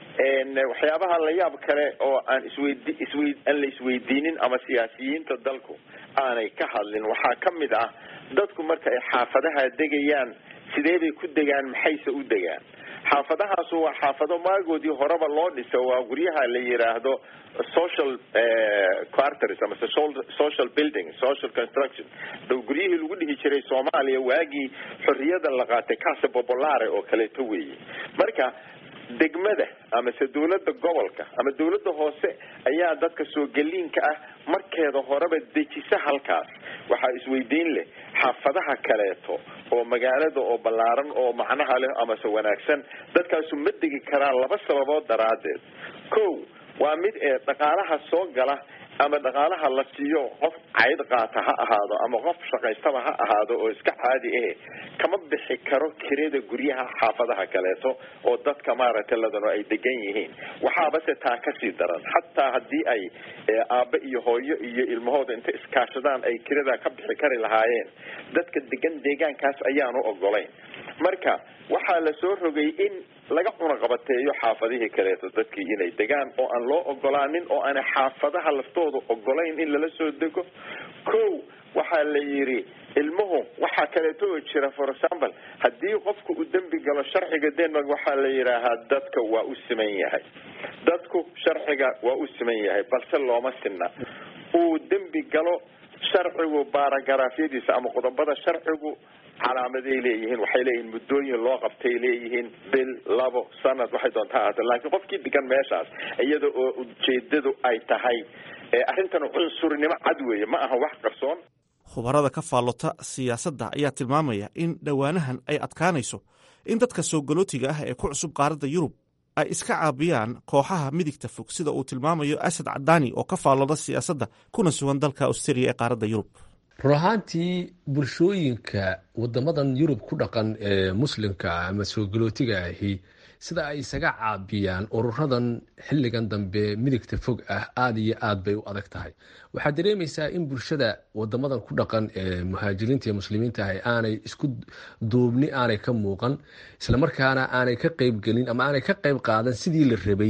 waxyaabaha la yaab kale oo aan isweydi iswey aan la isweydiinin ama siyaasiyiinta dalku aanay ka hadlin waxaa ka mid ah dadku marka ay xaafadaha degayaan sidee bay ku degaan maxayse u degaan xaafadahaasu waa xaafado maagoodii horeba loo dhiso waa guryaha la yiraahdo social quarters ama social building social construction guryihii lagu dhihi jiray soomaaliya waagii xorriyada la qaatay casa popolare oo kaleeto weeye marka degmada amase dawladda gobolka ama dawladda hoose ayaa dadka soogeliinka ah markeeda horeba dejisa halkaas waxaa isweydiin leh xaafadaha kaleeto oo magaalada oo ballaaran oo macnaha leh amase wanaagsan dadkaasu ma degi karaan laba sababood daraaddeed ko waa mid ee dhaqaalaha soo gala ama dhaqaalaha la siiyo qof cayd qaata ha ahaado ama qof shaqaystaba ha ahaado oo iska caadi eh kama bixi karo kirada guryaha xaafadaha kaleeto oo dadka maaragtay ladano ay degan yihiin waxaabase taa kasii daran xataa haddii ay aabbe iyo hooyo iyo ilmahooda inta iskaashadaan ay kirada ka bixi kari lahaayeen dadka degan deegaankaas ayaanu ogolayn marka waxaa la soo rogay in laga cunaqabateeyo xaafadihii kaleeto dadkii inay degaan oo aan loo ogolaanin oo aan xaafadaha laftooda ogolayn in lala soo dego ko waxaa la yidhi ilmuhu waxaa kaleeto oo jira for example haddii qofku uu dembi galo sharciga denmark waxaa la yidhaahaa dadka waa u siman yahay dadku sharciga waa u siman yahay balse looma sinna uu dembi galo sharcigu baaragaraafyadiisa ama qodobada sharcigu calaamaday leeyihiin waxay leeyihiin muddooyin loo qabtay leeyihiin bil labo sanad waxay doontaa ahaata laakiin qofkii degan meeshaas iyada oo ujeedadu ay tahay arrintan cunsurnimo cad weeye ma aha wax qarsoon khubarada ka faallota siyaasadda ayaa tilmaamaya in dhowaanahan ay adkaanayso in dadka soogolootiga ah ee ku cusub qaaradda yurub ay iska caabiyaan kooxaha midigta fog sida uu tilmaamayo asad cadaani oo ka faallooda siyaasadda kuna sugan dalka australia ee qaaradda yurub run ahaantii bulshooyinka wadamadan yurub ku dhaqan ee muslimka ama soogolootiga ahi sida ay isaga caabiyaan ururadan xilligan dambe midigta fog ah aada iyo aad bay u adag tahay waxaad dareemaysaa in bulshada wadamadan ku dhaqan ee muhaajiriinta iyo muslimiinta ah aanay isku duubni aanay ka muuqan islamarkaana aanay ka qeybgelin ama aanay ka qeyb qaadan sidii la rabay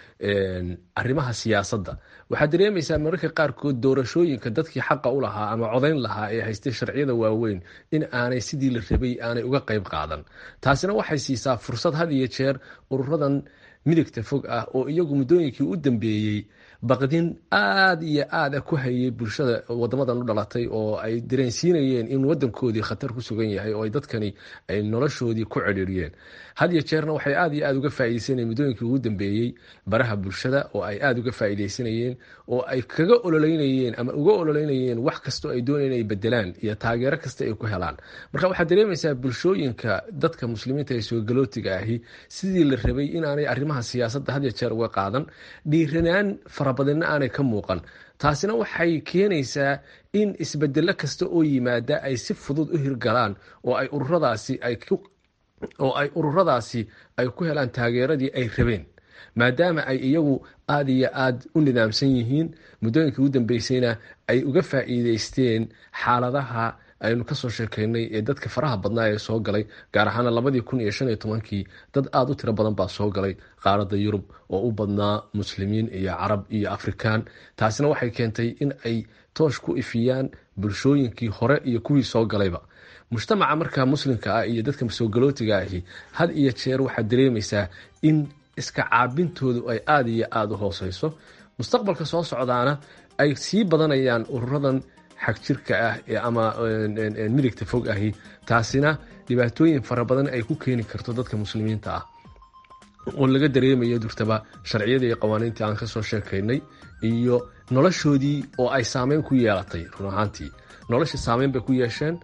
arrimaha siyaasadda waxaad dareemaysaa mararka qaarkood doorashooyinka dadkii xaqa u lahaa ama codayn lahaa ee haystay sharciyada waaweyn in aanay sidii la rabay aanay uga qeyb qaadan taasina waxay siisaa fursad had iyo jeer ururadan midigta fog ah oo iyagu muddooyinkii u dambeeyey baqdin aada iyo aada ku hayay bulshada wadamadan u dhalatay oo ay dareensiinayeen in wadankoodii khatar ku sugan yahay oo ay dadkani ay noloshoodii ku cedhiiriyeen had iyo jeerna waxay aada iyo aada uga faaideysanayeen muddooyinkii ugu dambeeyey baraha bulshada oo ay aada uga faaideysanayeen oo ay kaga ololeynayeen ama uga ololeynayeen wax kastoo ay doonayeen ay bedelaan iyo taageero kasta ay ku helaan marka waxaad dareemaysaa bulshooyinka dadka muslimiinta ee soogalootiga ahi sidii la rabay inaanay arrimaha siyaasadda had iyo jeer uga qaadan dhiiranaan farabadinna aanay ka muuqan taasina waxay keenaysaa in isbedelo kasta oo yimaada ay si fudud u hirgalaan oo ay ururadaasi ay oo ay ururadaasi ay ku helaan taageeradii ay rabeen maadaama ay iyagu aada iyo aada u nidaamsan yihiin muddooyinkii ugu dambeysayna ay uga faa'iideysteen xaaladaha aynu kasoo sheekeynay ee dadka faraha badnaa ee soo galay gaar ahaana labadii kun iyo shan iyo tobankii dad aada u tiro badan baa soo galay qaaradda yurub oo u badnaa muslimiin iyo carab iyo afrikaan taasina waxay keentay in ay toosh ku ifiyaan bulshooyinkii hore iyo kuwii soo galayba mujtamaca markaa muslimka ah iyo dadka soogalootiga ahi had iyo jeer waxaad dareemaysaa in iska caabintoodu ay aada iyo aada u hooseyso mustaqbalka soo socdaana ay sii badanayaan ururadan xagjirka ah ama midigta fog ahi taasina dhibaatooyin fara badan ay ku keeni karto dadka muslimiinta ah oo laga dareemayo durtaba sharciyadii iyo qawaaniintii aan kasoo sheekaynay iyo noloshoodii oo ay saameyn ku yeelatay run ahaantii noloshii saameyn bay ku yeesheen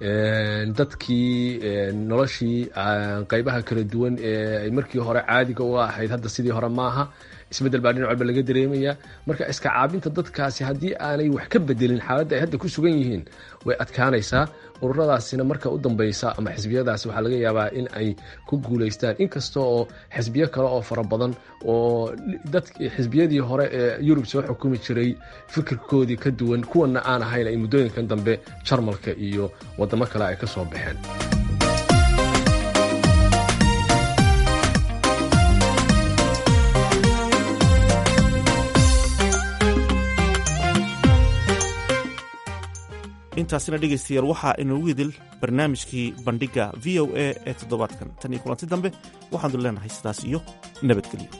dadkii noloshii qeybaha kala duwan ee ay markii hore caadiga u ahayd hadda sidii hore maaha isbedel baa dhinac walba laga dareemaya marka iska caabinta dadkaasi haddii aanay wax ka bedelin xaaladda ay hadda ku sugan yihiin way adkaanaysaa ururadaasina marka u dambeysa ama xisbiyadaasi waxaa laga yaabaa in ay ku guuleystaan inkasta oo xisbiyo kale oo fara badan oo dad xisbiyadii hore ee yurub soo xukumi jiray fikirkoodii ka duwan kuwana aan ahayn ay muddooyinkan dambe jarmalka iyo wadamo kale ay ka soo baxeen intaasina dhegaystayaal waxaa inoogu idil barnaamijkii bandhigga v o a ee toddobaadkan tan iyo kulanti dambe waxaanu leenahay sidaas iyo nabadgelyo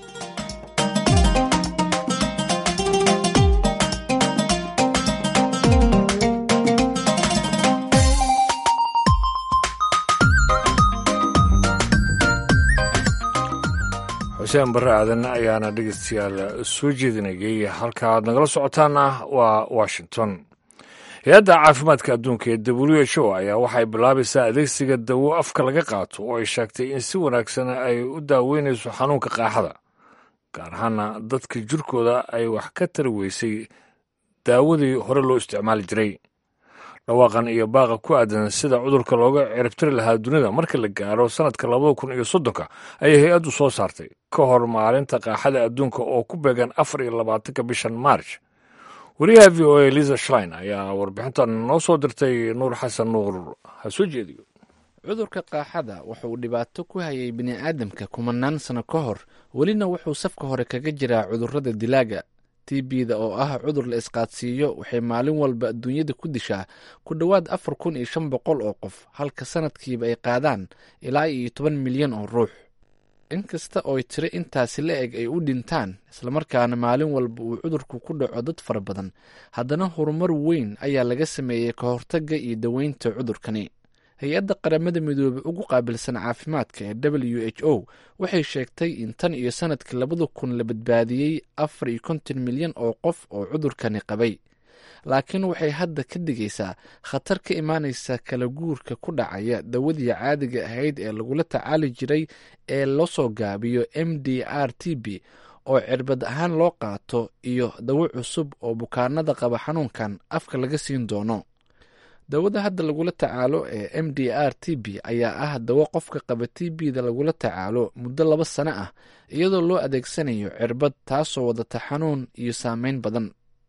xuseen barre aadan ayaana dhegeystayaal soo jeedinayay halka aad nagala socotaana waa washington hay-adda caafimaadka adduunka ee w h o ayaa waxay bilaabaysaa adeegsiga dawo afka laga qaato oo ay sheegtay in si wanaagsan ay u daaweynayso xanuunka qaaxada gaar ahaana dadka jirkooda ay wax ka tari weysay daawadii hore loo isticmaali jiray dhawaaqan iyo baaqa ku aadan sida cudurka looga ciribtiri lahaa dunida marka la gaaro sannadka labada kun iyo soddonka ayay hay-addu soo saartay ka hor maalinta qaaxada adduunka oo ku beegan afar iyo labaatanka bishan maarch wariyaha v o a liza shlein ayaa warbixintan noo soo dirtay nuur xasan nuur ha soo jeediyo cudurka qaaxada wuxuu dhibaato ku hayay bini'aadamka kumanaan sano ka hor welina wuxuu safka hore kaga jiraa cudurrada dilaaga tbda oo ah cudur la isqaadsiiyo waxay maalin walba adduunyada ku dishaa ku dhowaad afar kun iyo shan boqol oo qof halka sanadkiiba ay qaadaan ilaa iyo toban milyan oo ruux inkasta ooy tiro intaasi la eg ay u dhintaan islamarkaana maalin walba uu cudurku ku dhaco dad fara badan haddana horumar weyn ayaa laga sameeyey ka hortagga iyo daweynta cudurkani hay-adda qaramada midoobey ugu qaabilsan caafimaadka ee w h o waxay sheegtay in tan iyo sanadkii labada kun la badbaadiyey afar iyo konton milyan oo qof oo cudurkani qabay laakiin waxay hadda ka digaysaa khatar ka imaanaysa kala guurka ku dhacaya dawadii caadiga ahayd ee lagula tacaali jiray ee loo soo gaabiyo m d r t b oo cirbad ahaan loo qaato iyo dawo cusub oo bukaanada qaba xanuunkan afka laga siin doono dawada hadda lagula tacaalo ee m d r t b ayaa ah dawo qofka qaba t b da lagula tacaalo muddo laba sano ah iyadoo loo adeegsanayo cirbad taasoo wadata xanuun iyo saameyn badan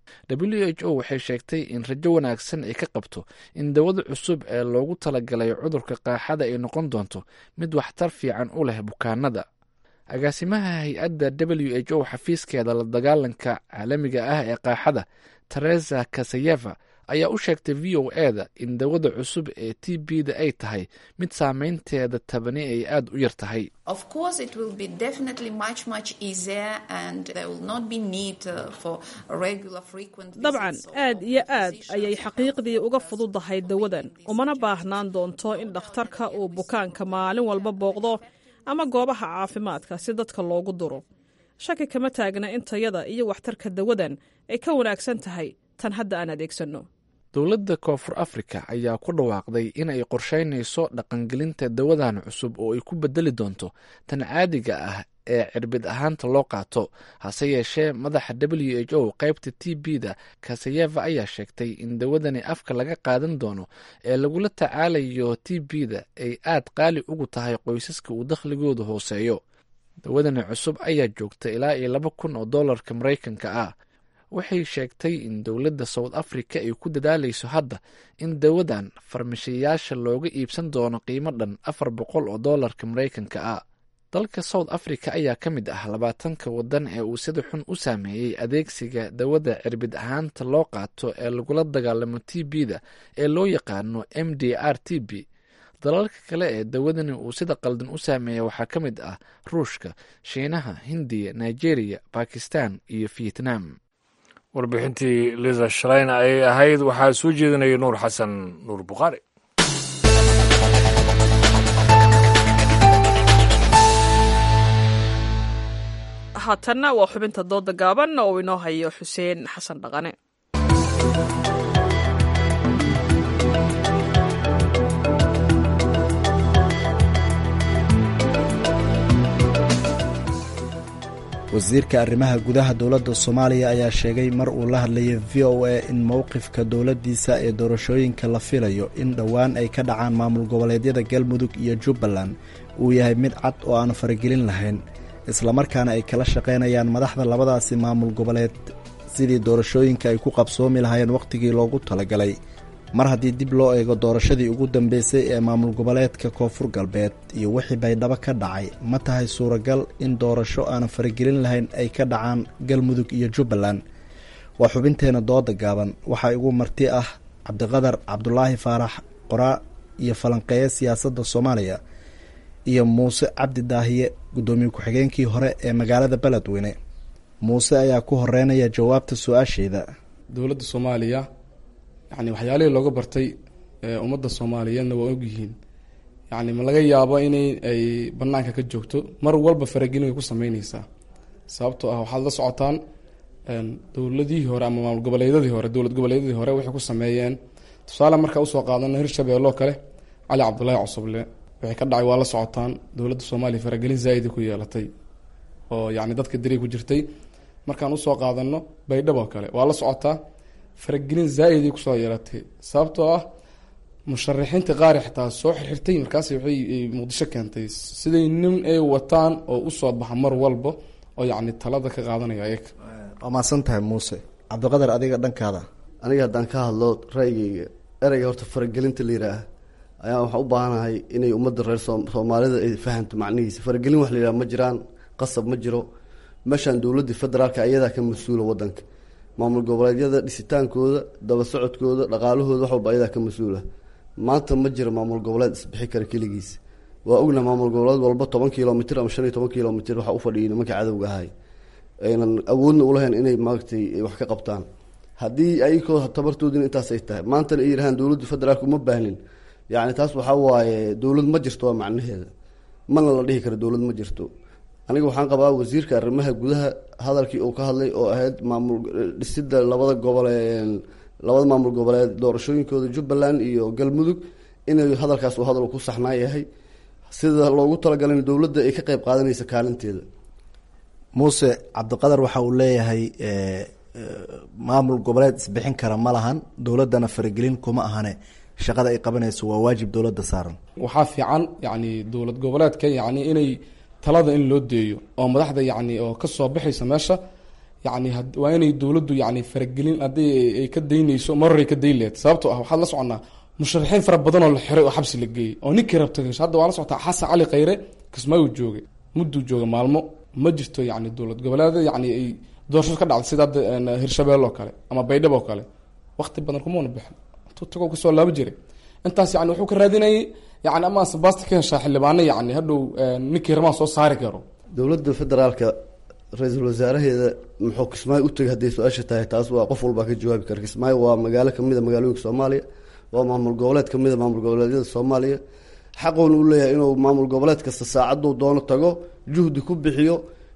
w h o waxay sheegtay in rajo wanaagsan ay ka qabto in dawada cusub ee loogu talagalay cudurka qaaxada ay noqon doonto mid waxtar fiican u leh bukaanada agaasimaha hay-adda w h o xafiiskeeda la dagaalanka caalamiga ah ee qaaxada teresa kasayeva ayaa u sheegtay v o eda in dawada cusub ee t b da ay tahay mid saameynteeda tabani ay aada u yar tahay dabcan aad iyo aad ayay xaqiiqdii uga fududahay dawadan umana baahnaan doonto in dhakhtarka uu bukaanka maalin walba booqdo ama goobaha caafimaadka si dadka loogu duro shaki kama taagna in tayada iyo waxtarka dawadan ay ka wanaagsan tahay tan hadda aan adeegsanno dowladda koonfur afrika ayaa ku dhawaaqday in ay qorsheynayso dhaqangelinta dawadan cusub oo ay ku bedeli doonto tan caadiga ah ee cirbid ahaanta loo qaato hase yeeshee madaxa w h o qaybta t b da kasayeva ayaa sheegtay in dawadani afka laga qaadan doono ee lagula tacaalayo t b da ay aad qaali ugu tahay qoysaska uu dakhligoodu hooseeyo dawadani cusub ayaa joogta ilaa iyo laba kun oo dollarka maraykanka ah waxay sheegtay in dowladda south africa ay ku dadaalayso hadda in dawadan farmashiyayaasha looga iibsan doono qiimo dhan afar boqol oo dollarka maraykanka ah dalka south africa ayaa ka mid ah labaatanka wadan ee uu sida xun u saameeyey adeegsiga dawada cirbid ahaanta loo qaato ee lagula dagaalamo t b da ee loo yaqaano m d r t b dalalka kale ee dawadani uu sida qaldan u saameeya waxaa ka mid ah ruushka shiinaha hindiya nigeria bakistan iyo vietnam warbixintii liza shalayna ayay ahayd waxaa soo jeedinaya nuur xasan nuur bukhaari haatanna waa xubinta dooda gaaban oo inoo hayo xuseen xasan dhaqane wasiirka arrimaha gudaha dowladda soomaaliya ayaa sheegay mar uu la hadlayay v o a in mowqifka dowladdiisa ee doorashooyinka la filayo in dhowaan ay ka dhacaan maamul goboleedyada galmudug iyo jubbaland uu yahay mid cad oo aan faragelin lahayn islamarkaana ay kala shaqaynayaan madaxda labadaasi maamul goboleed sidii doorashooyinka ay ku qabsoomi lahaayeen wakhtigii loogu talagalay mar haddii dib loo eego doorashadii ugu dambeysay ee maamul goboleedka koonfur galbeed iyo wixii baydhabo ka dhacay ma tahay suuragal in doorasho aanan faragelin lahayn ay ka dhacaan galmudug iyo jubbaland waa xubinteena dooda gaaban waxaa igu marti ah cabdiqadar cabdulaahi faarax qoraa iyo falanqeeye siyaasadda soomaaliya iyo muuse cabdi daahiye guddoomiye ku-xigeenkii hore ee magaalada beledweyne muuse ayaa ku horeynaya jawaabta su-aasheeda dowladda soomaaliya yani waxyaalihii looga bartay ummadda soomaaliyeedna waa ogyihiin yani ma laga yaabo inay ay banaanka ka joogto mar walba faragelin way ku sameyneysaa sababtoo ah waxaad la socotaan dowladihii hore ama maamul goboleedyadii hore dowlad goboleedyadii hore waxay ku sameeyeen tusaale markaa usoo qaadano hirshabeelloo kale cali cabdulaahi cusuble waxay ka dhacay waa la socotaan dowladda soomaaliya faragelin zaa-ida ku yeelatay oo yani dadka diri ku jirtay markaan usoo qaadano baydhabo kale waa la socotaa faragelin zaa-iday kusoo yeelatay sababtoo ah musharaxiinta qaari xitaa soo xirxirtay markaas waxay muqdisho keentay siday nin ay wataan oo usoo baxa mar walba oo yacni talada ka qaadanaya ayaga waa mahadsan tahay muuse cabdiqadar adiga dhankaada aniga haddaan ka hadlo ra'yigeyga ereyga horta faragelinta la yidhaah ayaa waxaan u baahanahay inay ummadda reer soomaalida ay fahamto macnihiisa faragelin wax la yidhaha ma jiraan qasab ma jiro meeshaan dowladda federaalka ayadaa ka mas-uula wadanka maamul goboleedyada dhisitaankooda daba socodkooda dhaqaalahooda wax walba ayadaa ka mas-uula maanta ma jiro maamul goboleed isbixi kara keligiis waa ogna maamul goboleed walba toban kilomitr ama shan iyo toban kilomitr waxaa ufadhiyay nimanka cadowga ahay aynan awoodna ulahayn inay maaragtay wax ka qabtaan haddii ayagoo tabartoodina intaas ay tahay maantana ay yidhahaan dowladda federaalka uma baahnin yacni taas waxaa waaye dowlad ma jirto waa macnaheeda mana la dhihi karo dowlad ma jirto aniga waxaan qabaa wasiirka arrimaha gudaha hadalkii uu ka hadlay oo ahayd maamul dhisida labada gobole labada maamul goboleed doorashooyinkooda jubbaland iyo galmudug inay hadalkaas uu hadal ku saxnaa yahay sida loogu talagalay dowladda ay ka qeyb qaadanaysa kaalinteeda muuse cabdiqadar waxa uu leeyahay maamul goboleed isbixin kara ma lahan dowladdana faragelin kuma ahane shaqada ay qabanayso waa waajib dowladda saaran waxaa fiican yacni dowlad goboleedka yacni inay talada in loo deeyo oo madaxda yacni oo kasoo baxaysa meesha yacni waa inay dowladdu yacni faragelin haddii ay ka daynayso maroray ka dayn lehed sababtoo ah waxaad la soconaa musharaxiin fara badan oo la xiray oo xabsi la geeyey oo ninkii rabta gasho hadda waa la socotaa xasan cali khayre kismaayu joogay mudduu jooga maalmo ma jirto yacni dowlad goboleeda yacni ay doorasho ka dhacday sida hadda hirshabelle oo kale ama baydhabo oo kale waqti badan kumana bixin intuu tago kasoo laabo jiray intaas yani wuxuu ka raadinayay yani ama sabasta ka heshaa xildhibaano yani hadhow ninkii ramaan soo saari karo dowladda federaalka ra-iisul wasaaraheeda muxuu kismaayo u tegay hadday su-aasha tahay taas waa qof walbaa ka jawaabi kara kismaayo waa magaalo kamida magaalooyinka soomaaliya waa maamul goboleed kamida maamul goboleedyada soomaaliya xaqoona u leeyahay inuu maamul goboleed kasta saacaduu doono tago juhdi ku bixiyo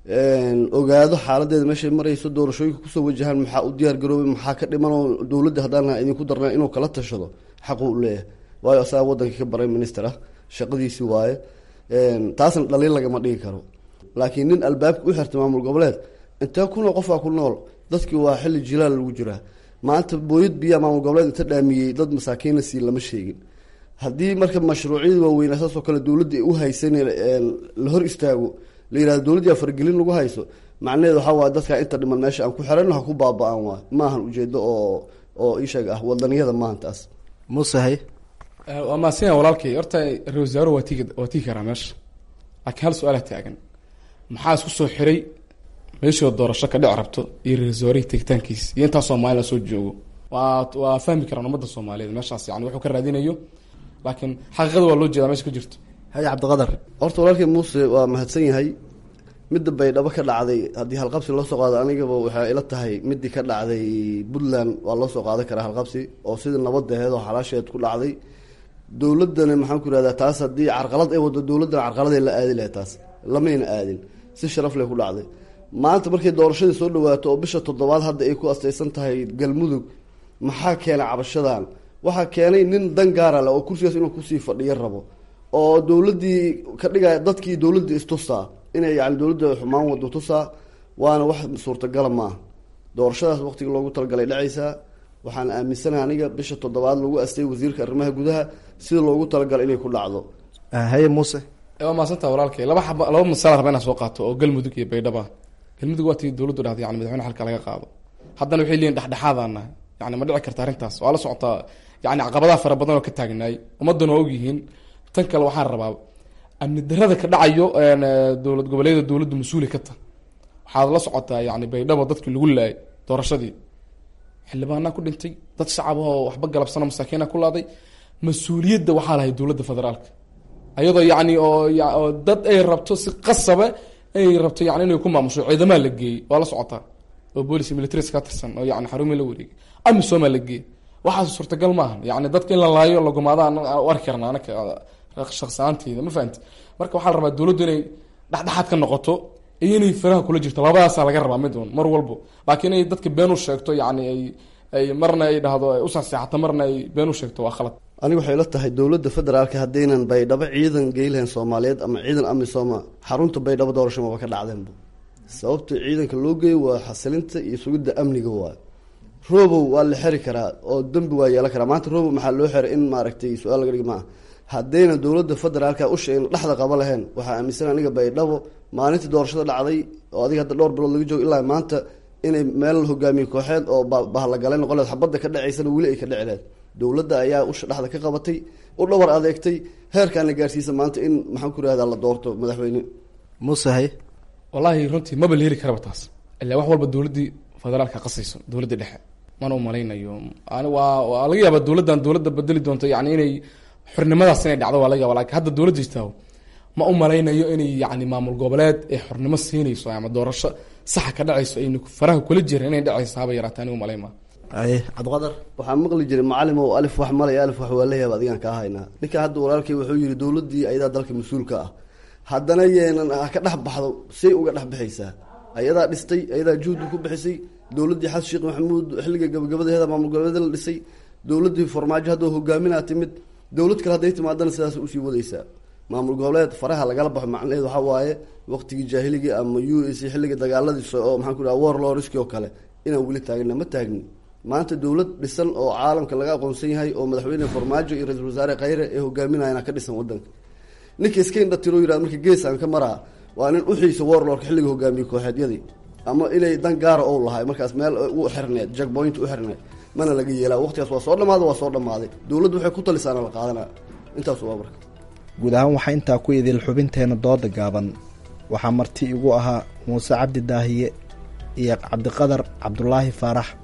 ogaado xaaladeeda meeshay marayso doorashooyinka kusoo wajahaan maxaa u diyaar garoobay maxaa ka dhiman oo dowladda haddaan idinku darna inuu kala tashado xaquu u leeyahay waayo asaga wadankii ka baray minister ah shaqadiisii waaye taasna dhaliil lagama dhigi karo laakiin nin albaabka u xirtay maamul goboleed intee kunoo qofaa ku nool dadkii waa xilli jilaal lagu jiraa maanta booyad biyaa maamul goboleed inta dhaamiyey dad masaakiina sii lama sheegin haddii marka mashruucyada waaweynaa saasoo kale dowladda u haysan la hor istaago la yihahdo dowladdia faragelin lagu hayso macnaheedu waxaa waay dadkaa inta dhiman meesha aan ku xirano ha ku baaba-aan waay maahan ujeedo oo oo isheeg ah wadaniyada maahan taas musahay waa maasinya walaalkay horta ra-isul wasaaruhu waa tigi waa tigi karaa meesha laakiin hal su-aala taagan maxaa isku soo xiray meeshoo doorasho ka dhic rabto iyo ra-isul wasaarihii tegitaankiis iyo intaa soomaalila soo joogo waa waa fahmi karaan ummadda soomaaliyeed meeshaas yani wuxuu ka raadinayo laakiin xaqiiqada waa loo jeedaa meesha ka jirto haye cabdiqadar horta walaalkii muuse waa mahadsan yahay midda baydhabo ka dhacday haddii halqabsi loo soo qaado anigaba waxay ila tahay midii ka dhacday puntland waa loo soo qaadan karaa halqabsi oo sidii nabadaheed oo xalaasheed ku dhacday dowladana maxaan ku irahdaa taas haddii carqalad ay wado dowladdana carqaladay la aadi lahay taas lamayna aadin si sharaf leh ku dhacday maanta markay doorashadii soo dhawaato oo bisha toddobaad hadda ay ku astaysan tahay galmudug maxaa keenay cabashadan waxaa keenay nin dan gaara leh oo kursigaas inuu kusii fadhiyo rabo oo dowladdii ka dhigaya dadkii dowladda istusaa inay yani dowladda xumaan wado tusaa waana wax suurtagala maaha doorashadaas waqtiga loogu talagalay dhacaysaa waxaan aaminsanahay aniga bisha toddobaad lagu astay wasiirka arrimaha gudaha sida loogu talagalay inay ku dhacdo haye muuse waa maasanta walaalkay laba xaba laba masala raba inaan soo qaato oo galmudug iyo baydhaba galmudug waa tii dowladdu dhahday yani madaxweyne xalka laga qaado haddana waxay leeyihin dhexdhexaadana yani ma dhici karta arrintaas waa la socotaa yani caqabadaha fara badan oo ka taagnaay ummaduna waa ogyihiin tan kale waxaan rabaa amni darada ka dhacayo dowlad goboleeda dowladda mas-uuli ka ta waxaad la socotaa yani baydhabo dadkii lagu laayay doorashadii xildhibaanaa ku dhintay dad shacab oo waxba galabsano masaakiina ku laaday mas-uuliyadda waxaa lahay dowladda federaalka ayadoo yani oo dad ay rabto si qasabe ay rabto yani inay ku maamusho ciidamaa la geeyey waa la socotaa oo boolic militaries ka tirsan oo yani xarumii la wareegay amisomaa la geeyey waxaas suurtagal maahan yani dadka in la laayo lagumaada u arki karna anaka shaqsaanteyda ma fahamti marka waxaa la rabaa dowladdu inay dhexdhexaad ka noqoto iyo inay faraha kula jirto labadaasaa laga rabaa mid un mar walbo laakiin inay dadka been u sheegto yani ay ay marna ay dhahdo ay usaseexato marna ay been u sheegto waa khalad aniga waxay la tahay dowladda federaalka haddaynan baydhabo ciidan geylahayn soomaaliyeed ama ciidan amisooma xarunta baydhabo doorasho maba ka dhacdeenba sababta ciidanka loo geeyo waa xasilinta iyo sugidda amniga waay robow waa la xeri karaa oo dembi waa yeelan karaa maanta robow maxaa loo xeray in maaragtay su-aal laga dhigi maaha haddayna dowladda federaalka usha in dhexda qaba lahayn waxaa aaminsan aniga baydhabo maalintii doorashada dhacday oo adiga hadda dhowr bilood laga joogo ilaa maanta inay meel hogaamiye kooxeed oo bahlagale noqoleed xabadda ka dhacaysana weli ay ka dhici leed dowladda ayaa usha dhexda ka qabatay u dhawar adeegtay heerkaana gaarsiisa maanta in maxaan ku irahdaa la doorto madaxweyne musahay wallaahi runtii maba la heli karaba taas ilaa wax walba dowladdii federaalka qasayso dowladda dhexe mana umalaynayo ani waa waa laga yaabaa dowladdan dowladda bedeli doonto yani inay xornimadaas inay dhacdo waa laga yaba lakin hadda dowladda jirtaa ma u malaynayo inay yani maamul goboleed ay xornimo siinayso ama doorasho saxa ka dhacayso aynu faraha kula jirin inay dhacayso haba yaraata anigu malay maa aye cabdiqadar waxaa maqli jiray macalin oo alif wax malay alif wax waa leeyahay adigaan kaa haynaa ninka hadda walaalkay wuxuu yihi dowladdii ayadaa dalka mas-uulka ah haddana yeenan ha ka dhex baxdo say uga dhex bixaysaa ayadaa dhistay ayadaa juhdi ku bixisay dowladdii xasan sheekh maxamuud xilliga gabagabadeeda maamul goboleeda la dhisay dowladdii farmaajo hadda hogaaminaa timid dowlad kale hadday timaadana sidaas usii wadaysaa maamul goboleed faraha lagala baxo macnaheedu waxaa waaye waqtigii jaahiligii ama u s xilliga dagaaladiisa oo maxaan ku dhaha war loriski oo kale inaan weli taagna ma taagni maanta dowlad dhisan oo caalamka laga aqoonsan yahay oo madaxweyne farmaajo iyo ra-iisul wasaare khayre ee hogaaminayana ka dhisan wadanka ninka iska indhatiro yirahd marka gees aan ka maraa waa nin uxiisa warlorka xilliga hogaamiye kooxeedyadii ama inay dan gaara ou lahay markaas meel u xirneed jackpoint u xirneed mana laga yeelaa waqtigaas waa soo dhamaada waa soo dhamaaday dowladdu waxay ku talisaana la qaadana intaas waa marka guud ahaan waxaa intaa ku idil xubinteena dooda gaaban waxaa marti igu ahaa muuse cabdi daahiye iyo cabdiqadar cabdulaahi faarax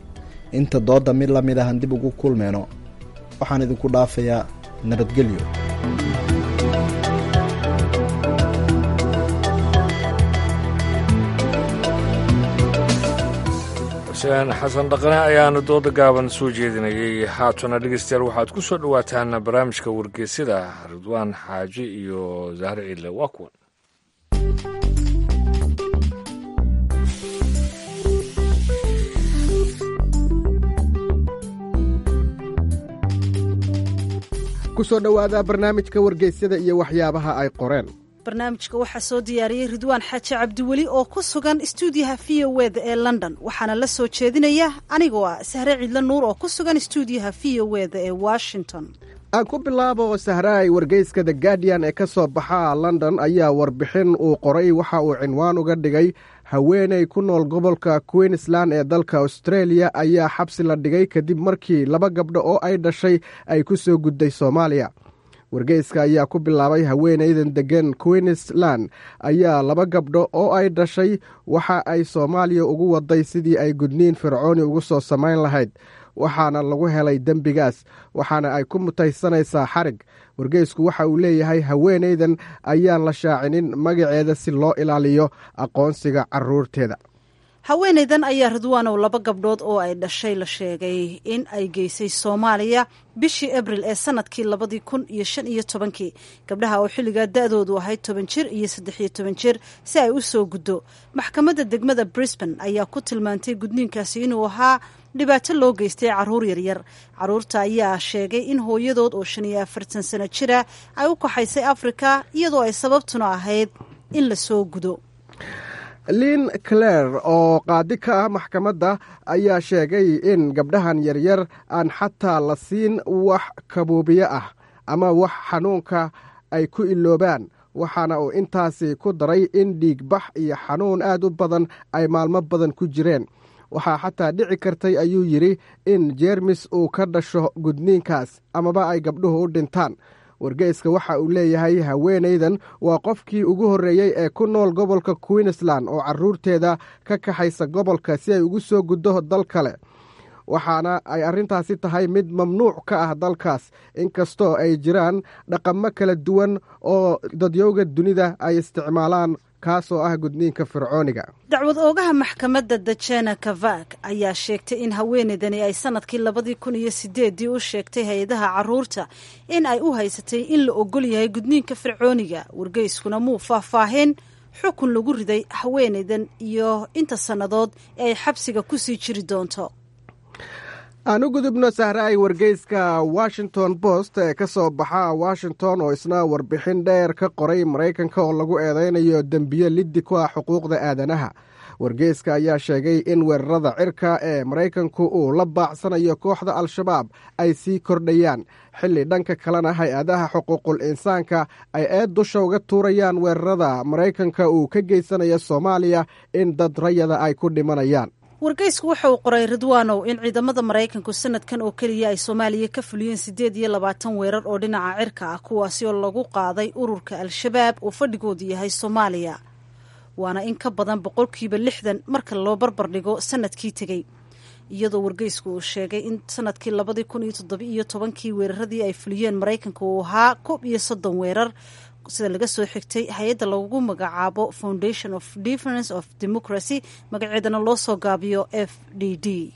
inta doodda mid la mid ahan dib ugu kulmeyno waxaan idinku dhaafayaa nabadgelyo xuseen xasan dhaqane ayaana dooda gaaban soo jeedinayay haatuna dhegeystayaal waxaad ku soo dhowaataan barnaamijka wargeysida ridwaan xaaji iyo zahre ciidle waa kuwan ku soo dhowaada barnaamijka wargeysyada iyo waxyaabaha ay qoreen barnaamijka waxaa soo diyaariyey ridwaan xaaji cabdiweli oo ku sugan stuudiyaha v o weda ee london waxaana la soo jeedinaya anigoo ah sahre ciidle nuur oo ku sugan stuudiyaha v o weda ee washington aan ku bilaabo sahraay wargeyska the guardian ee ka soo baxa london ayaa warbixin uu qoray waxa uu cinwaan uga dhigay haweeney ku nool gobolka queensland ee dalka australia ayaa xabsi la dhigay kadib markii laba gabdho oo ay dhashay ay ku soo gudday soomaaliya wargeyska ayaa ku bilaabay haweeneydan degan queensland ayaa laba gabdho oo ay dhashay waxa ay soomaaliya ugu waday sidii ay gudniin fircooni ugu soo samayn lahayd waxaana lagu helay dembigaas waxaana ay ku mutaysanaysaa xarig wargeysku waxa uu leeyahay haweeneydan ayaan la shaacinin magaceeda si loo ilaaliyo aqoonsiga caruurteeda haweeneydan ayaa ridwaanow laba gabdhood oo ay dhashay la sheegay in ay geysay soomaaliya bishii abril ee sanadkii labadii kun iyo shan iyo tobankii gabdhaha oo xilligaa da-doodu ahayd toban jir iyo saddex iyo toban jir si ay u soo guddo maxkamadda degmada brisbane ayaa ku tilmaantay gudniinkaasi inuu ahaa dhibaato loo geystay caruur yaryar caruurta ayaa sheegay in hooyadood oo shan iyo afartan sano jira ay u kaxaysay afrika iyadoo ay sababtuna ahayd in la soo gudo lin clare oo qaadi ka ah maxkamadda ayaa sheegay in gabdhahan yaryar aan xataa la siin wax kabuubiye ah ama wax xanuunka ay ku iloobaan waxaana uu intaasi ku daray in dhiigbax iyo xanuun aad u badan ay maalmo badan ku jireen waxaa xataa dhici kartay ayuu yidhi in jeermis uu ka dhasho gudniinkaas amaba ay gabdhuhu u dhintaan wargeyska waxa uu leeyahay haweenaydan waa qofkii ugu horreeyey ee ku nool gobolka queensland oo caruurteeda ka kaxaysa gobolka si ay ugu soo guddo dal kale waxaana ay arrintaasi tahay mid mamnuuc ka ah dalkaas inkastoo ay jiraan dhaqamo kala duwan oo dadyowga dunida ay isticmaalaan kaasoo ah gudniinka fircooniga dacwad oogaha maxkamadda dajena kavak ayaa sheegtay in haweeneydani ay sanadkii labadii kun iyo sideedii u sheegtay hay-adaha caruurta in ay u haysatay in la ogol yahay gudniinka fircooniga wargeyskuna muu faahfaahin xukun lagu riday haweeneydan iyo inta sannadood ee ay xabsiga kusii jiri doonto aan u gudubno sahraay wargeyska washington post ee ka soo baxa washington oo isna warbixin dheer ka qoray maraykanka oo lagu eedeynayo dembiye liddi ku ah xuquuqda aadanaha wargeyska ayaa sheegay in weerarada cirka ee maraykanku uu la baacsanayo kooxda al-shabaab ay sii kordhayaan xilli dhanka kalena hay-adaha xuquuqul insaanka ay eed dusha uga tuurayaan weerarada maraykanka uu ka geysanayo soomaaliya in dad rayada ay ku dhimanayaan wargeysku waxa uu qoray ridwaanow in ciidamada maraykanku sanadkan oo keliya ay soomaaliya ka fuliyeen siddeed iyo labaatan weerar oo dhinaca cirka ah kuwaasi oo lagu qaaday ururka al-shabaab uu fadhigoodu yahay soomaaliya waana in ka badan boqolkiiba lixdan marka loo barbar dhigo sanadkii tegey iyadoo wargeysku uu sheegay in sanadkii labadii kun iyo toddobiiyo tobankii weeraradii ay fuliyeen maraykanka uu ahaa koob iyo soddon weerar sida laga soo xigtay hay-adda lagu magacaabo foundation of difference of democracy magaceedana loo soo gaabiyo f d d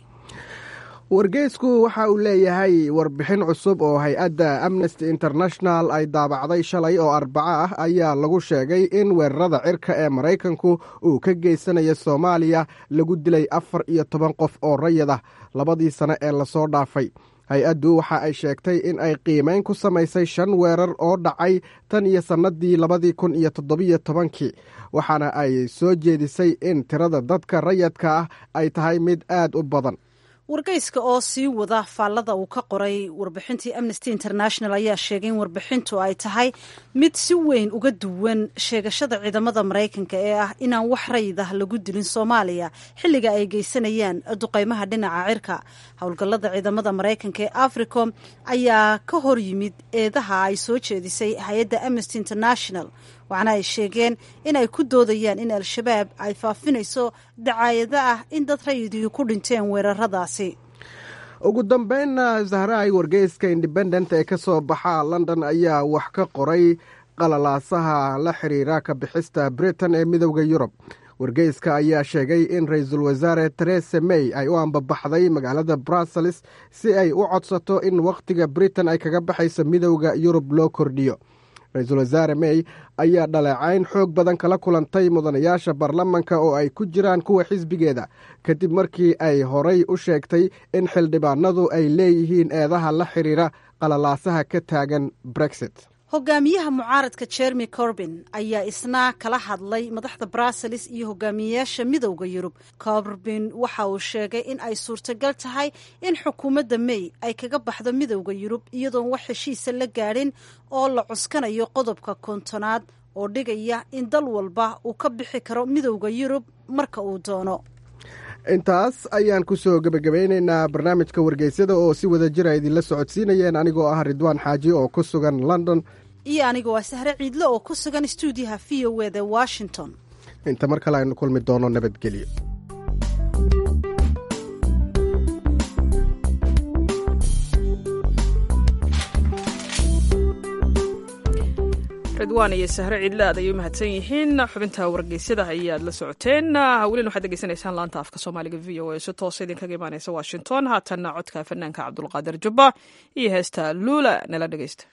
wargeysku waxa uu leeyahay warbixin cusub oo hay-adda amnesty international ay daabacday shalay oo arbaco ah ayaa lagu sheegay in weerarada cirka ee maraykanku uu ka geysanayo soomaaliya lagu dilay afar iyo toban qof oo rayid ah labadii sane ee lasoo dhaafay hay-addu waxa ay sheegtay in ay qiimeyn ku samaysay shan weerar oo dhacay tan iyo sannadii labadii kun iyo toddobiyo tobankii waxaana ay soo jeedisay in tirada dadka rayadka ah ay tahay mid aad u badan wargeyska oo sii wada faallada uu ka qoray warbixintii amnesty international ayaa sheegay in warbixintu ay tahay mid si weyn uga duwan sheegashada ciidamada maraykanka ee ah inaan wax rayid ah lagu dilin soomaaliya xilliga ay geysanayaan duqeymaha dhinaca cirka howlgallada ciidamada maraykanka ee africom ayaa ka hor yimid eedaha ay soo jeedisay hay-adda amnesty international waxaana ay sheegeen in ay ku doodayaan in al-shabaab ay faafinayso dacaayado ah in dad rayidii ku dhinteen weeraradaasi ugu dambeynna zahraay wargeyska independent ee ka soo baxa london ayaa wax ka qoray qalalaasaha la xiriira ka bixista britain ee midowda yurub wargeyska ayaa sheegay in ra-iisul wasaare teresa may ay u ambabaxday magaalada brussels si ay u codsato in wakhtiga britain ay kaga baxayso midowda yurub loo kordhiyo ra-iisul wasaare may ayaa dhaleecayn xoog badan kala kulantay mudanayaasha baarlamanka oo ay ku jiraan kuwa xisbigeeda kadib markii ay horay u sheegtay in xildhibaanadu ay leeyihiin eedaha la xiriira qalalaasaha ka taagan brexit hogaamiyaha mucaaradka jeremy corbin ayaa isna kala hadlay madaxda brussels iyo hogaamiyeyaasha midowda yurub corbin waxa uu sheegay in ay suurtagal tahay in xukuumadda may ay kaga baxdo midowda yurub iyadoon wax heshiisa la gaadhin oo la cuskanayo qodobka kontonaad oo dhigaya in dal walba uu ka bixi karo midowda yurub marka uu doono intaas ayaan ku soo gebagabeynaynaa barnaamijka wargeysyada oo si wada jira idinla socodsiinayeen anigoo ah ridwaan xaaji oo ku sugan london iyo anigoo ah sahre ciidle oo ku sugan stuudiyaha v o eda washington inta mar kale aynu kulmi doono nabadgelyo ridwaan iyo sahre ciidle aad ayay u mahadsan yihiin xubinta wargeysyada ayaad la socoteen welina waxaad degeysanaysaan laanta afka soomaaliga v o a si toosa idinkaga imaaneysa washington haatanna codka fanaanka cabdulqaadir jubba iyo heesta luula nala dhegeysta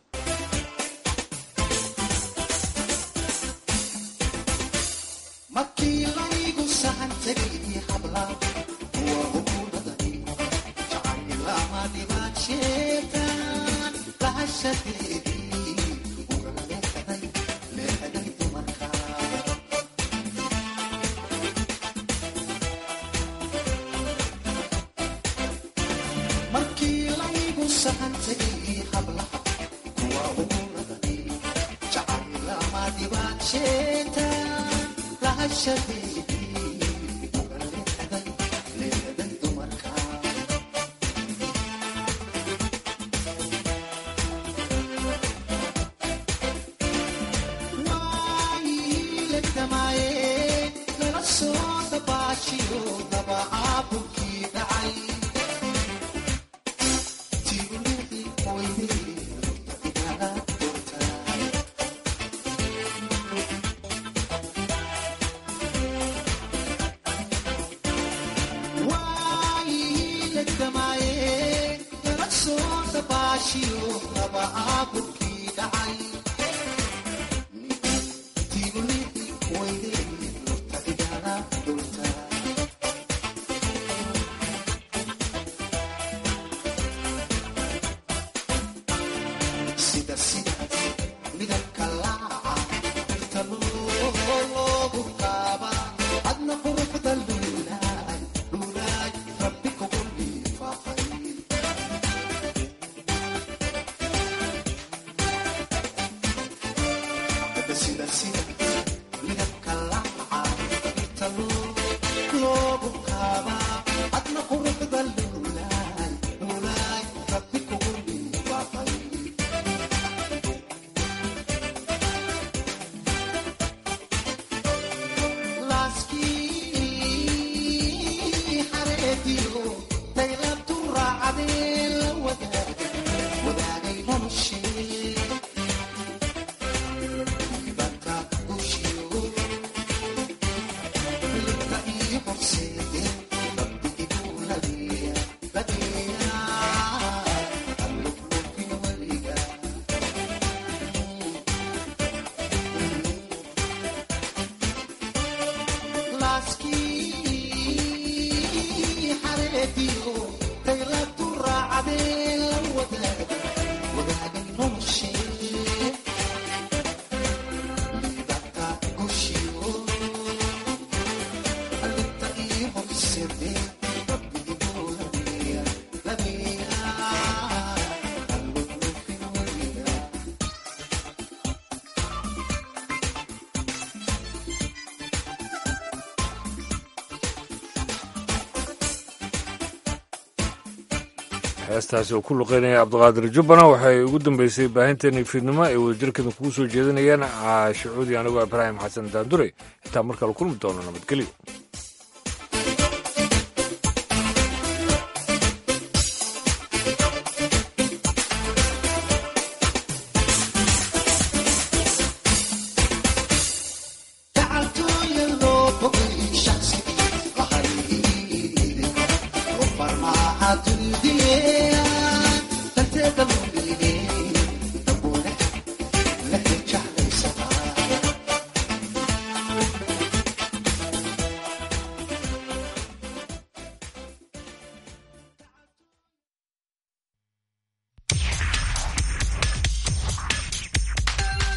heestaasi oo ku luqeynaya cabdiqaadir jubbana waxay ugu dambeysay baahinteennii fiidnimo ay wadajirkeeda kugu soo jeedinayeen caashicuudi anigoo ibraahim xasan daandure intaa markale kulmi doono nabadgelyo